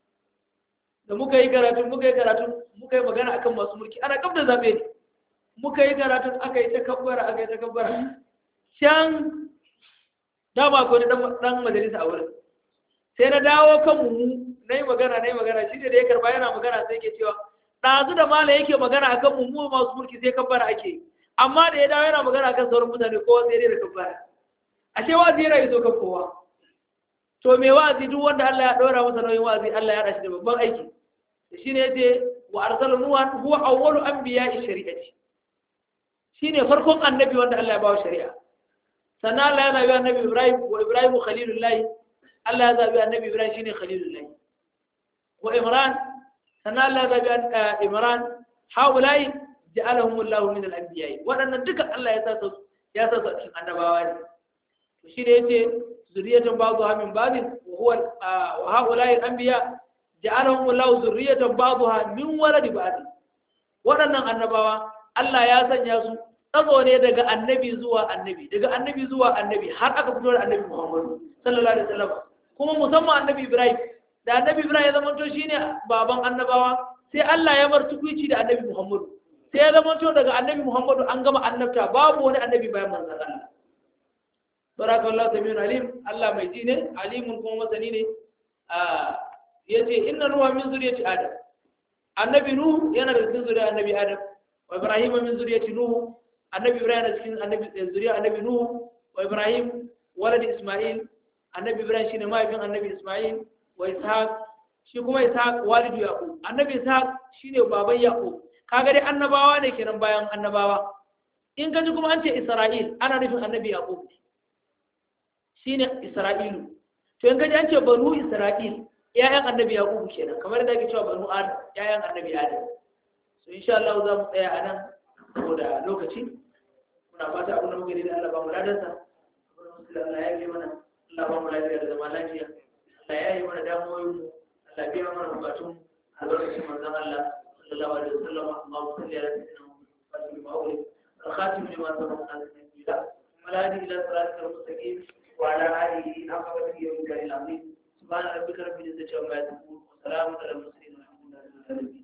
da muka yi karatu muka yi karatu muka yi magana akan masu mulki ana kaf da zaɓe ne muka yi karatu aka yi ta kabbara aka yi ta kabbara can dama ko dan majalisa a wurin sai na dawo kan mu na yi magana na yi magana shi da ya karba yana magana sai ke cewa ɗazu da mala yake magana akan mu mu masu mulki sai kabbara ake amma da ya dawo yana magana akan sauran mutane kowa sai dai da kabbara ashe wa'azi yana iso kan kowa to me wa'azi duk wanda Allah ya ɗora masa nauyin wa'azi Allah ya rashi da babban aiki shi ne yace wa arsala nuhan huwa awwalu anbiya'i shari'ati shine farkon annabi wanda Allah ya bawa shari'a sannan Allah ya zabi annabi Ibrahim wa Ibrahim khalilullahi Allah ya zabi annabi Ibrahim shine khalilullahi wa Imran sannan Allah ya zabi Imran haulai ja'alahum Allah min al-anbiya wadannan duka Allah ya sa su ya sa su cikin annabawa ne to shi da yace zuriyatan ba'dha min ba'din wa huwa wa haulai al-anbiya ja'alahum Allah zuriyatan ba'dha min waladi ba'd wadannan annabawa Allah ya sanya su tsago ne daga annabi zuwa annabi daga annabi zuwa annabi har aka fito da annabi Muhammadu sallallahu alaihi wasallam kuma musamman annabi Ibrahim da annabi Ibrahim ya zama to shine baban annabawa sai Allah ya bar tukuici da annabi Muhammadu sai ya zama to daga annabi Muhammadu an gama annabta babu wani annabi bayan manzon Allah barakallahu samiyun alim Allah mai ji ne alimun kuma masani ne yace inna ruwa min zuriyati adam annabi nuhu yana da cikin zuriyar annabi adam wa ibrahim min zuriyati nuhu annabi ibrahim da cikin annabi zuriya annabi nuhu wa ibrahim walad isma'il annabi ibrahim shine mahaifin annabi isma'il wa ishaq shi kuma ishaq walidu yaqub annabi ishaq shine baban yaqub kaga dai annabawa ne kenan bayan annabawa in kaji kuma an ce isra'il ana nufin annabi yaqub shine isra'ilu to in kaji an ce banu isra'il ƴaƴan annabi yaqub kenan kamar da ake cewa banu adam ƴaƴan annabi adam so insha Allah za mu tsaya a nan saboda lokaci muna fata abin da muke da Allah ba mu ladarsa Allah ya yi mana Allah ba mu lafiya da zama lafiya Allah ya yi mana damuwoyin mu Allah biya mana bukatun albarkacin manzon Allah sallallahu alaihi wasallam Allahumma salli ala sayyidina Muhammad wa alihi الخاتم لما سبق على النبي ولا هدي الى صراطك المستقيم وعلى اله حق قدره ومقداره العظيم سبحان ربك رب العزه عما يصفون وسلام على المرسلين والحمد لله رب العالمين